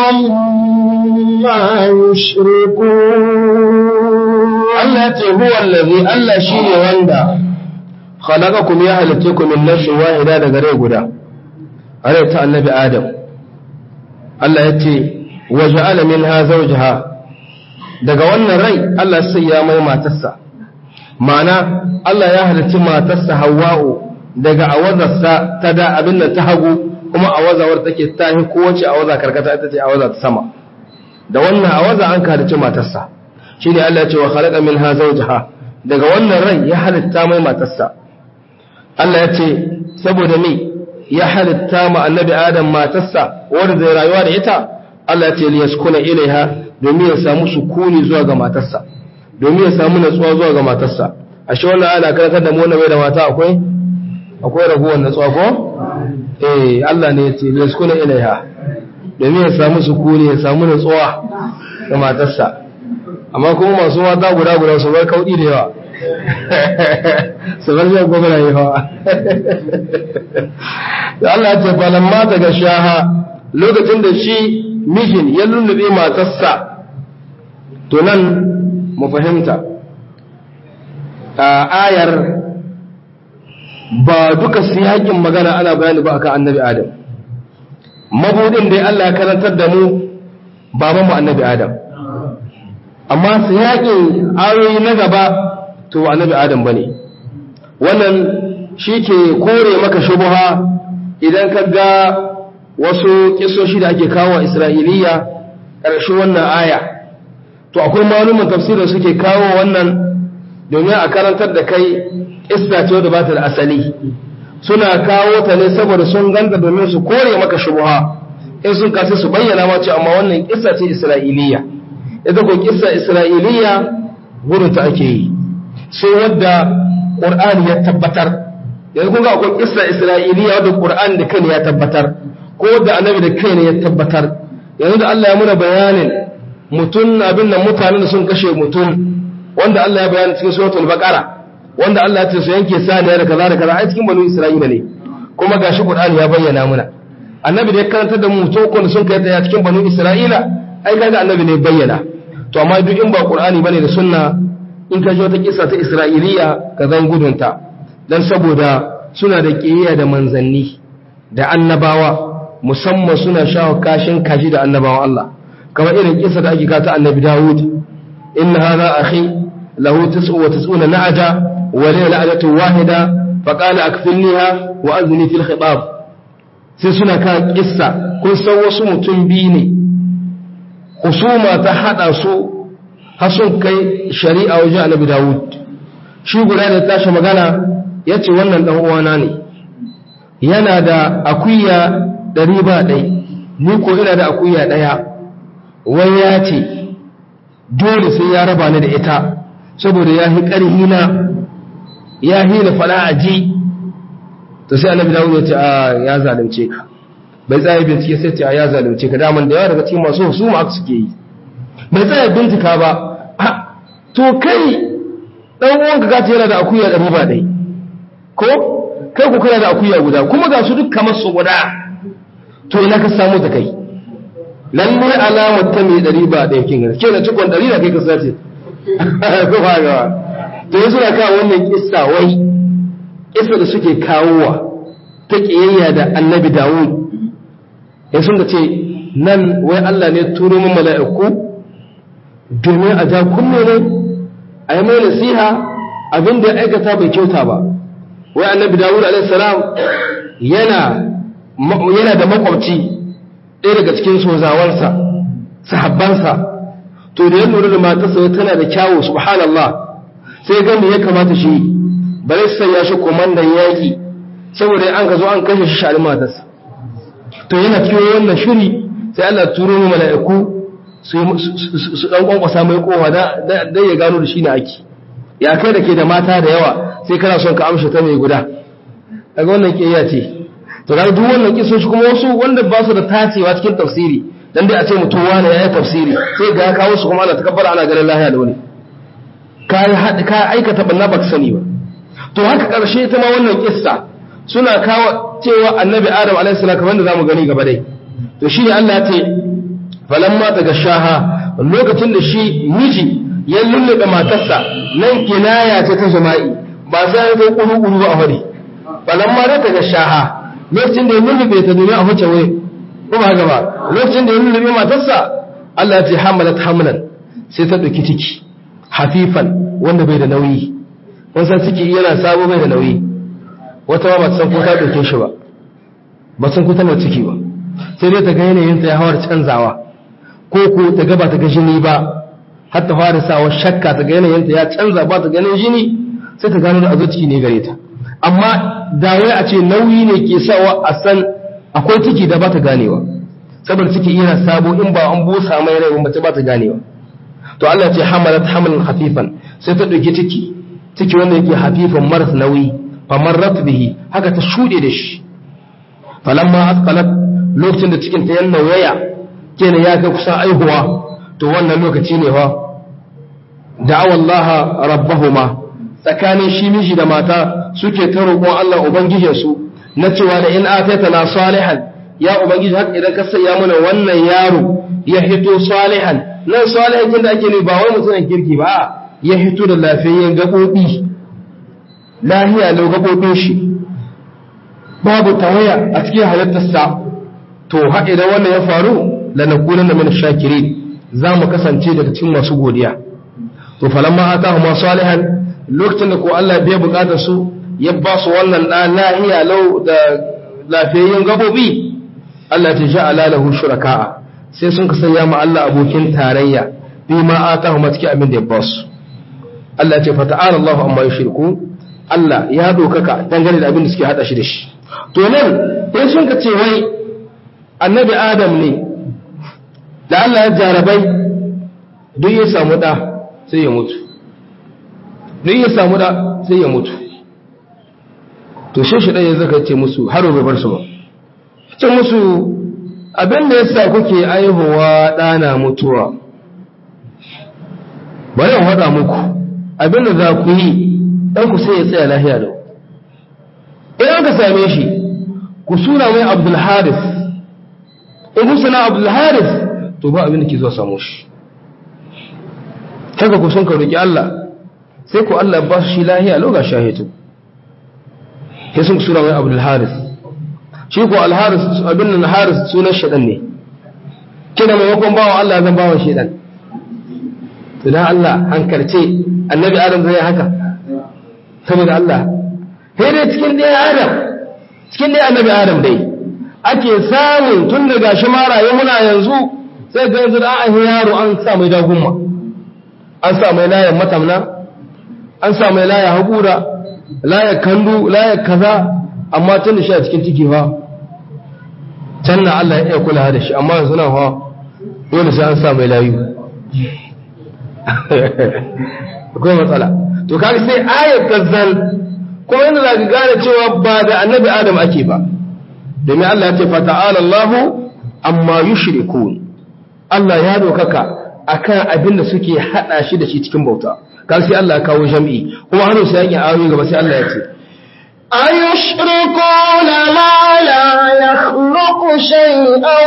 عما يشركون Allah ce huwa allazi Allah shine wanda khalaqakum ya halittakum min nafsin wahida daga rai guda rai ta annabi Adam Allah ya ce waja'ala minha zawjaha daga wannan rai Allah sai ya mai matarsa ma'ana Allah ya halitta matarsa Hawwa'u daga awazarsa ta da abin da ta hagu kuma awazawar take tahi kowace awaza karkata ita ce awaza ta sama da wannan awaza an halicci matarsa shine Allah ya ce wa khalaqa minha zawjaha daga wannan rai ya halitta mai matarsa Allah ya ce saboda me ya halitta ma annabi Adam matarsa wanda zai rayuwa da ita Allah ya ce li yaskuna ilaiha domin ya samu sukuni zuwa ga matarsa domin ya samu natsuwa zuwa ga matarsa ashe wannan ana karantar da mu wannan bai da mata akwai akwai raguwar natsuwa ko eh Allah ne ya ce li yaskuna ilaiha domin ya samu sukuni ya samu natsuwa ga matarsa amma kuma masu mata guda guda su bar kaudi da yawa su bar zai gwamna yawa da Allah ya ce falon mata ga shaha lokacin da shi mijin ya lullube matarsa to nan mu fahimta a ayar ba duka siyakin magana ana bayani ba akan annabi adam mabudin dai Allah ya karantar da mu babanmu annabi adam amma siyakin ayoyi na gaba to annabi adam bane wannan shi ke kore maka shubuha idan ka ga wasu kisoshi da ake kawo isra'iliya ƙarshen wannan aya to akwai malumin tafsirin suke kawo wannan domin a karantar da kai kissa ce wadda ba ta da asali suna kawo ta ne saboda sun ganta domin su kore maka shubuha in sun kasi su bayyana ma ce amma wannan kissa ce isra'iliya ita ko kissa isra'iliya gudun ta ake yi sai wadda qur'ani ya tabbatar yanzu kun ga akwai kissa isra'iliya wadda qur'ani da kai ya tabbatar ko da annabi da kai ne ya tabbatar yanzu da Allah ya muna bayanin mutum abin nan mutanen da sun kashe mutum wanda Allah ya bayani cikin suratul baqara wanda Allah ya ce su yanke saniya da kaza da kaza a cikin banu isra'ila ne kuma gashi qur'ani ya bayyana muna annabi da ya karantar da mu to kun sun kai ta cikin banu isra'ila ai kaga annabi ne bayyana to amma duk in ba qur'ani bane da sunna in ka ji wata kissa ta isra'iliya ka zan gudunta dan saboda suna da kiyaya da manzanni da annabawa musamman suna shawo kashin kaji da annabawan Allah kamar irin kisa da ake kata annabi Dawud inna hadha akhi lahu tis'u wa tis'una na'aja wa li na'ajatu wahida fa qala akfilniha wa azni fil khitab sai suna kan kissa kun san wasu mutum biyu ne husuma ta hada su har sun kai shari'a wajen annabi Dawud shi guda da tashi magana yace wannan dan uwana ne yana da akuya ɗari ba ɗai ni ko ina da akuya ɗaya wai ya ce dole sai ya raba ni da ita saboda ya hi ƙarhi na ya hi da fada a ji to sai annabi dawo ya ce a ya zalunce ka bai tsaye bincike sai ce a ya zalunce ka daman da yawa daga cikin masu husuma aka suke yi bai tsaye bincika ba a to kai ɗan uwanka ka ce yana da akuya ɗari ba ɗai ko kai ku kana da akuya guda kuma ga su duk kamar su guda to ina ka samu ta kai lalle alamar ta mai ɗari ba ɗaya kin gani ke na cikon ɗari na kai ka sace ko ba ga to yanzu na kawo wannan kissa wai kissa da suke kawowa ta kiyayya da annabi Dawud ya sun ce nan wai Allah ne turo min mala'iku domin a ja kunne ne a yi mai nasiha abin da ya aikata bai kyauta ba wai annabi Dawud alaihi salam yana yana da makwabci ɗaya daga cikin sozawansa sahabbansa to da ya lura da matarsa tana da kyawu subhanallah sai ga me ya kamata shi bare sai ya shi komandan yaki saboda an ka zo an kashe shi shari matarsa to yana cikin wannan shiri sai Allah turo mu mala'iku su su dan kwankwasa mai kowa da da ya gano da shi ne ake ya kai da ke da mata da yawa sai kana son ka amsha ta mai guda daga wannan kiyaya ce to ga duk wannan kisoshi kuma wasu wanda ba su da tacewa cikin tafsiri dan dai a ce mutum wani ya yi tafsiri sai ga ya kawo su kuma ana takabbara ana ganin lahiya da wani ka yi haɗi ka aikata banna ba ka sani ba to haka ƙarshe ta ma wannan kissa suna kawo cewa annabi adam alaihi salam kamar da zamu gani gaba dai to shine Allah ya ce falamma daga shaha lokacin da shi miji ya lullube matarsa nan kinaya ce ta jama'i ba sai ya zo kuru kuru ba a fari falamma daga shaha lokacin da ya lullube ta domin a huce waye ko ba gaba lokacin da ya lullube matarsa Allah ya ce hamalat hamlan sai ta dauki ciki hafifan wanda bai da nauyi kun san ciki yana sabo bai da nauyi wata ma ba ta san ko ta dauke shi ba ba san ko ta mai ciki ba sai dai ta ga yanayin ta ya hawar canzawa ko ko ta ga ba ta ga jini ba har ta fara sawa shakka ta ga yanayin ta ya canza ba ta ganin jini sai ta gano da azo ciki ne gare ta amma da wai a ce nauyi ne ke sawa a san akwai ciki da ba ta ganewa saboda ciki yana sabo in ba an busa mai rai mace ba ta ganewa to Allah ce hamalat hamlan hafifan sai ta dauki ciki ciki wanda yake hafifan maras nauyi fa marrat bihi haka ta shude da shi falamma asqalat lokacin da cikin ta yan nauyaya kenan ya kai kusa aihuwa to wannan lokaci ne fa da'awa Allah rabbahuma tsakanin shi miji da mata suke ta roƙon Allah ubangijinsu na cewa da in ataitana salihan ya ubangiji haka idan ka saya mana wannan yaro ya hito salihan nan salihan da ake ne ba wai mutumin kirki ba ya hito da lafiyayyen gabobi lahiya lau gabobin shi babu tawaya a cikin halittarsa to har idan wannan ya faru lanakunanna min shakirin za mu kasance daga cikin masu godiya to falamma atahuma salihan lokacin da ko Allah bai bukatar su ya ba su wannan da lahiya lau da lafiyayyen gabobi Allah ta ja'ala lahu shuraka'a sai sun ka sanya ma Allah abokin tarayya bi ma atahuma cikin abin da ya ba su Allah ce fata'ala Allahu amma yushriku Allah ya dokaka dangane da abin da suke hada shi da shi to nan sai sun ka ce wai annabi Adam ne da Allah ya jarabai duk ya samu da sai ya mutu duk ya samu da sai ya mutu to shi shi ɗaya zaka ce musu har bai bar su ba ce musu abin da yasa kuke aihuwa ɗana mutuwa bari in faɗa muku abin da za ku yi ɗan ku sai ya tsaya lahiya da idan ka same shi ku suna mai abdul haris in ku suna abdul haris to ba abin da ke zuwa samu shi haka ku sun ka roƙi Allah sai ku Allah ba su shi lahiya loga shahitu sai sun sura mai abdul haris shi ko al-haris abin nan haris sunan shaɗan ne kina maimakon bawa Allah zan bawa shaɗan to dan Allah hankalce annabi adam zai haka saboda Allah sai dai cikin ɗaya adam cikin ɗaya annabi adam dai ake samun tun daga shi maraye muna yanzu sai ga yanzu da an yaro an sa mai dagunma an sa mai layan matamna an sa mai laya haƙura laya kandu laya kaza amma tun da shi a cikin ciki fa can na Allah ya iya kula da shi amma yanzu na fa dole sai an sa mai layu akwai matsala to kaga sai ayat kazzal kuma yana za ka gane cewa ba da annabi adam ake ba domin Allah ya ce fa ta'ala Allah amma yushrikun Allah ya dokaka akan abin da suke hada shi da shi cikin bauta kan sai Allah ya kawo jam'i kuma har sai yakin ayoyi gaba sai Allah ya ce أيشركون ما لا يخلق شيئا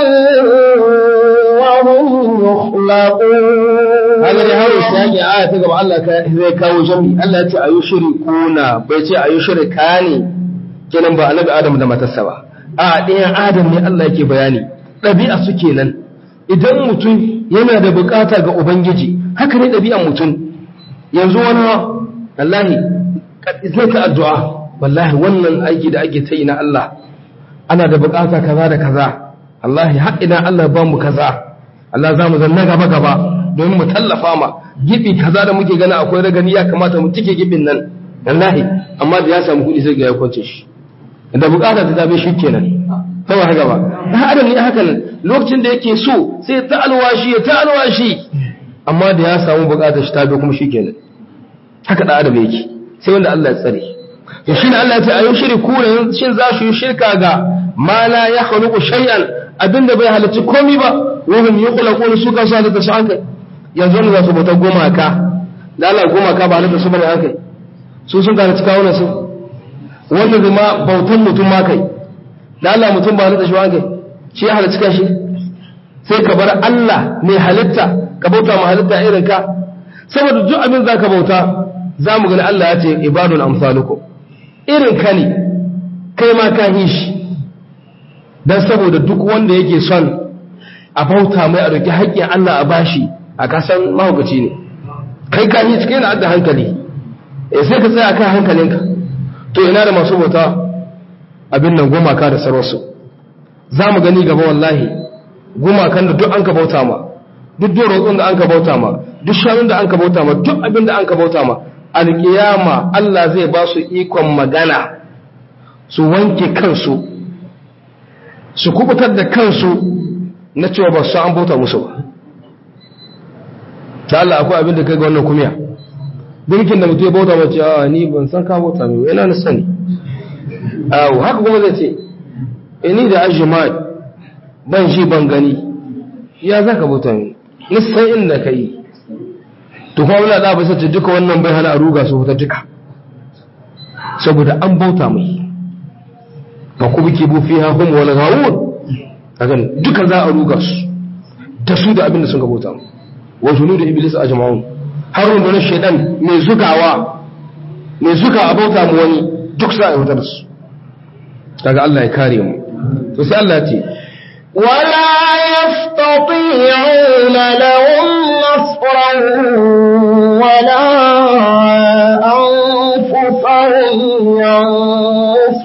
وهم يخلقون haka dai har sai yake aya ta gaba Allah ka zai kawo jami Allah ya ce ayu shirikuna bai ce ayu shirika ne kenan ba annabi Adam da matarsa ba a ɗayan Adam ne Allah yake bayani ɗabi'a su kenan idan mutum yana da bukata ga ubangiji haka ne ɗabi'an mutum yanzu wani wallahi zai ta addu'a wallahi wannan aiki da ake ta yi na Allah ana da bukata kaza da kaza wallahi har ina Allah ba mu kaza Allah za mu zanna gaba gaba domin mu tallafa ma gibi kaza da muke gani akwai ragani ya kamata mu tike gibin nan wallahi amma da ya samu kuɗi sai ga ya kwance shi da bukata ta tabe shi kenan kawai haka ba dan adam ne haka nan lokacin da yake so sai ta alwashi ya ta alwashi amma da ya samu bukatar shi tabe kuma shi kenan haka da adam yake sai wanda Allah ya tsare to shine Allah ya ce ayu shirku ne shin za su yi shirka ga ma la ya khluqu shay'an abinda bai halarci komai ba wahum yukhlaqun su kan sa da shanka yanzu ne za su bauta gumaka da Allah gumaka ba halitta su bane haka su sun gane cika wannan su wannan zama bautan mutum ma kai da Allah mutum ba halitta shi ba haka shi ya halitta kashi sai ka bar Allah mai halitta ka bauta ma halitta irin ka saboda duk abin za ka bauta za mu gani Allah ya ce ibadun amsalukum irin ka ne kai ma ka yi shi don saboda duk wanda yake son a bauta mai a roƙi haƙƙin Allah a bashi a kasan mahaukaci ne kai ka yi cikin da hankali eh sai ka tsaya kan hankalinka to ina da masu bauta abin nan gumaka da sarwarsu za mu gani gaba wallahi gumakan da duk an ka bauta ma duk dorotsun da an ka bauta ma duk shanun da an ka bauta ma duk abin da an ka bauta ma alƙiyama Allah zai ba su ikon magana su wanke kansu su kubutar da kansu na cewa ba su an bauta musu ba ta Allah akwai abin da kai ga wannan kumiya birkin da mutu ya bauta mace a ni ban san ka bauta mai yana na sani awo haka kuma zai ce ini da ajimai ban shi ban gani ya za ka bauta mai nisan inda ka yi to kuma wani da bisa ce duka wannan bai hana a ruga su huta duka saboda an bauta mai ba ku biki bu fi ha hum wala gawun kagan duka za a ruga su da su da abin da sun ga bauta mu wa junudu iblis ajma'un har rundunar shaidan mai zugawa mai zuga a bauta mu wani duk za a yi da su daga Allah ya kare mu to sai Allah ya ce ولا يستطيعون لهم نصرا ولا أنفسهم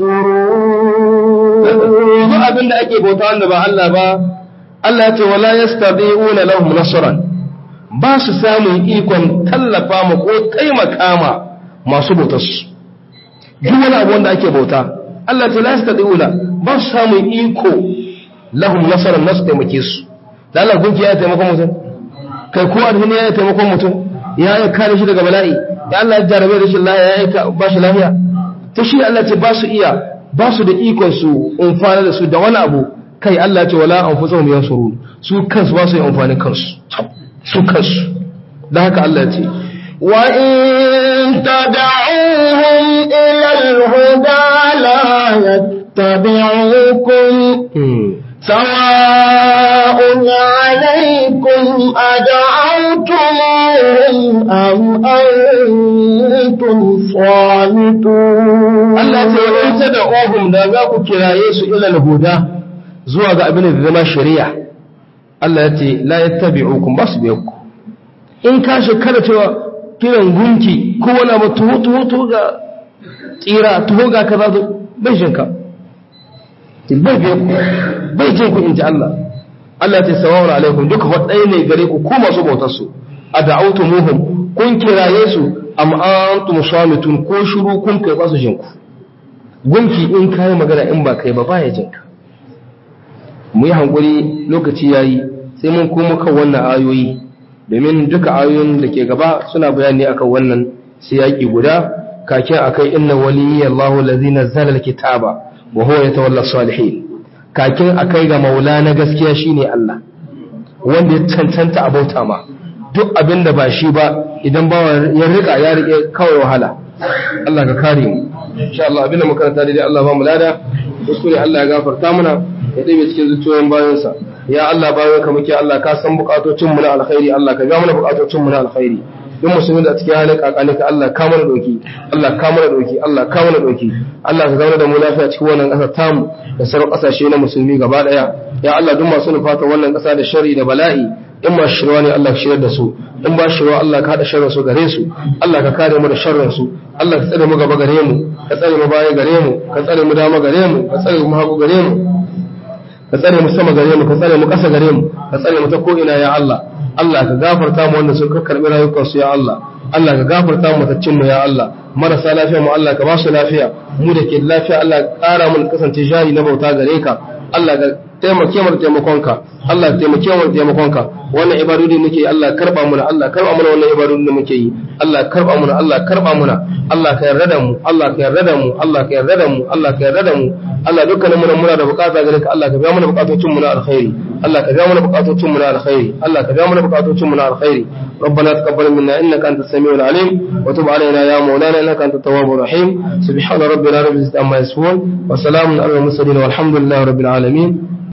ينصرون duk abin da ake bauta wanda ba Allah ba Allah ya ce wala yastadi'una lahum nasran ba su samun ikon tallafa ma ko taimaka ma masu bautar su duk wani abu wanda ake bauta Allah ya ce la yastadi'una ba su samun iko lahum nasran nasu taimake su da Allah gunki ya taimaka mutum kai ko alhini ya taimaka mutum ya yi kare shi daga bala'i ya Allah ya jarabe da shi lafiya ya yi ba shi lafiya ta shi Allah ce ba su iya ba su da ikon su amfana da su da wani abu kai Allah ce wala an fusa mu yansuru su kansu ba su yi amfani kansu su kansu da haka Allah ce وإن تدعوهم إلى الهدى لا يتبعوكم سواء عليكم أدعوتموهم أم أنتم صامتون Allah ce wa in tad'uhum da za ku kiraye su ila al-huda zuwa ga abin da zama shari'a Allah ya ce la yattabi'ukum bas ku in ka shekara cewa kiran gunki ko wani abu tuho tuho tuho ga tsira tuho ga kaza zo bai shinka bai biya ku bai jin ku in ji Allah Allah ya ce sawawun alaikum duka waɗai ne gare ku ko masu bautar su a da'autumuhum kun kiraye su am antum samitun ko shiru kun kai ba su jin ku gunki in kai magana in ba kai ba baya jin ka mu yi hankuri lokaci yayi sai mun komo kan wannan ayoyi domin duka ayoyin da ke gaba suna bayani akan wannan siyaki guda kakin akai inna waliyyi Allahu allazi nazzala alkitaba wa huwa yatawalla salihin kakin akai ga maula na gaskiya shine Allah wanda ya cancanta a bauta ma duk abin da ba shi ba idan bawa ya rika ya rike kawai wahala Allah ka kare mu insha Allah abinda muka karanta daidai Allah ba mu lada kuskure Allah ya gafarta mana ya ɗebe cikin zuciyoyin bayansa ya Allah bayan ka muke Allah ka san bukatocin mu na alkhairi Allah ka ga mana bukatocin mu na alkhairi duk musulmi da cikin halin kakani ka Allah ka mana doki Allah ka mana doki Allah ka mana doki Allah ka zauna da mu lafiya cikin wannan ƙasar tamu da sauran ƙasashe na musulmi gaba ɗaya ya Allah duk masu nufata wannan ƙasa da sharri da bala'i in ma shirwa ne Allah ka shirar da su in ba shirwa Allah ka haɗa sharrin su gare su Allah ka kare mu da sharrin su Allah ka tsare mu gaba gare mu ka tsare mu baya gare mu ka tsare mu dama gare mu ka tsare mu hagu gare mu ka tsare mu sama gare mu ka tsare mu ƙasa gare mu ka tsare mu ta ko ina ya Allah Allah ka gafarta mu wanda sun karɓi rayukan su ya Allah Allah ka gafarta mu ta mu ya Allah marasa lafiya mu Allah ka ba su lafiya mu da ke da lafiya Allah ka ƙara mu kasance jari na bauta gare ka Allah ka taimake mu da taimakonka Allah ka taimake mu da taimakonka wannan ibadodi muke yi Allah karba mu Allah karba mu wannan ibadodi da muke yi Allah karba mu Allah karba mu Allah ka yarda da mu Allah ka yarda da mu Allah ka yarda da mu Allah ka yarda da mu Allah dukkanin mu muna da bukata gare ka Allah ka biya mana bukatocin mu na alkhairi Allah ka biya mana bukatocin mu na alkhairi Allah ka biya mana bukatocin mu na alkhairi ربنا تقبل منا انك انت السميع العليم وتب علينا يا مولانا انك انت التواب الرحيم سبحان ربنا رب العزه عما يصفون وسلام على المرسلين والحمد لله رب العالمين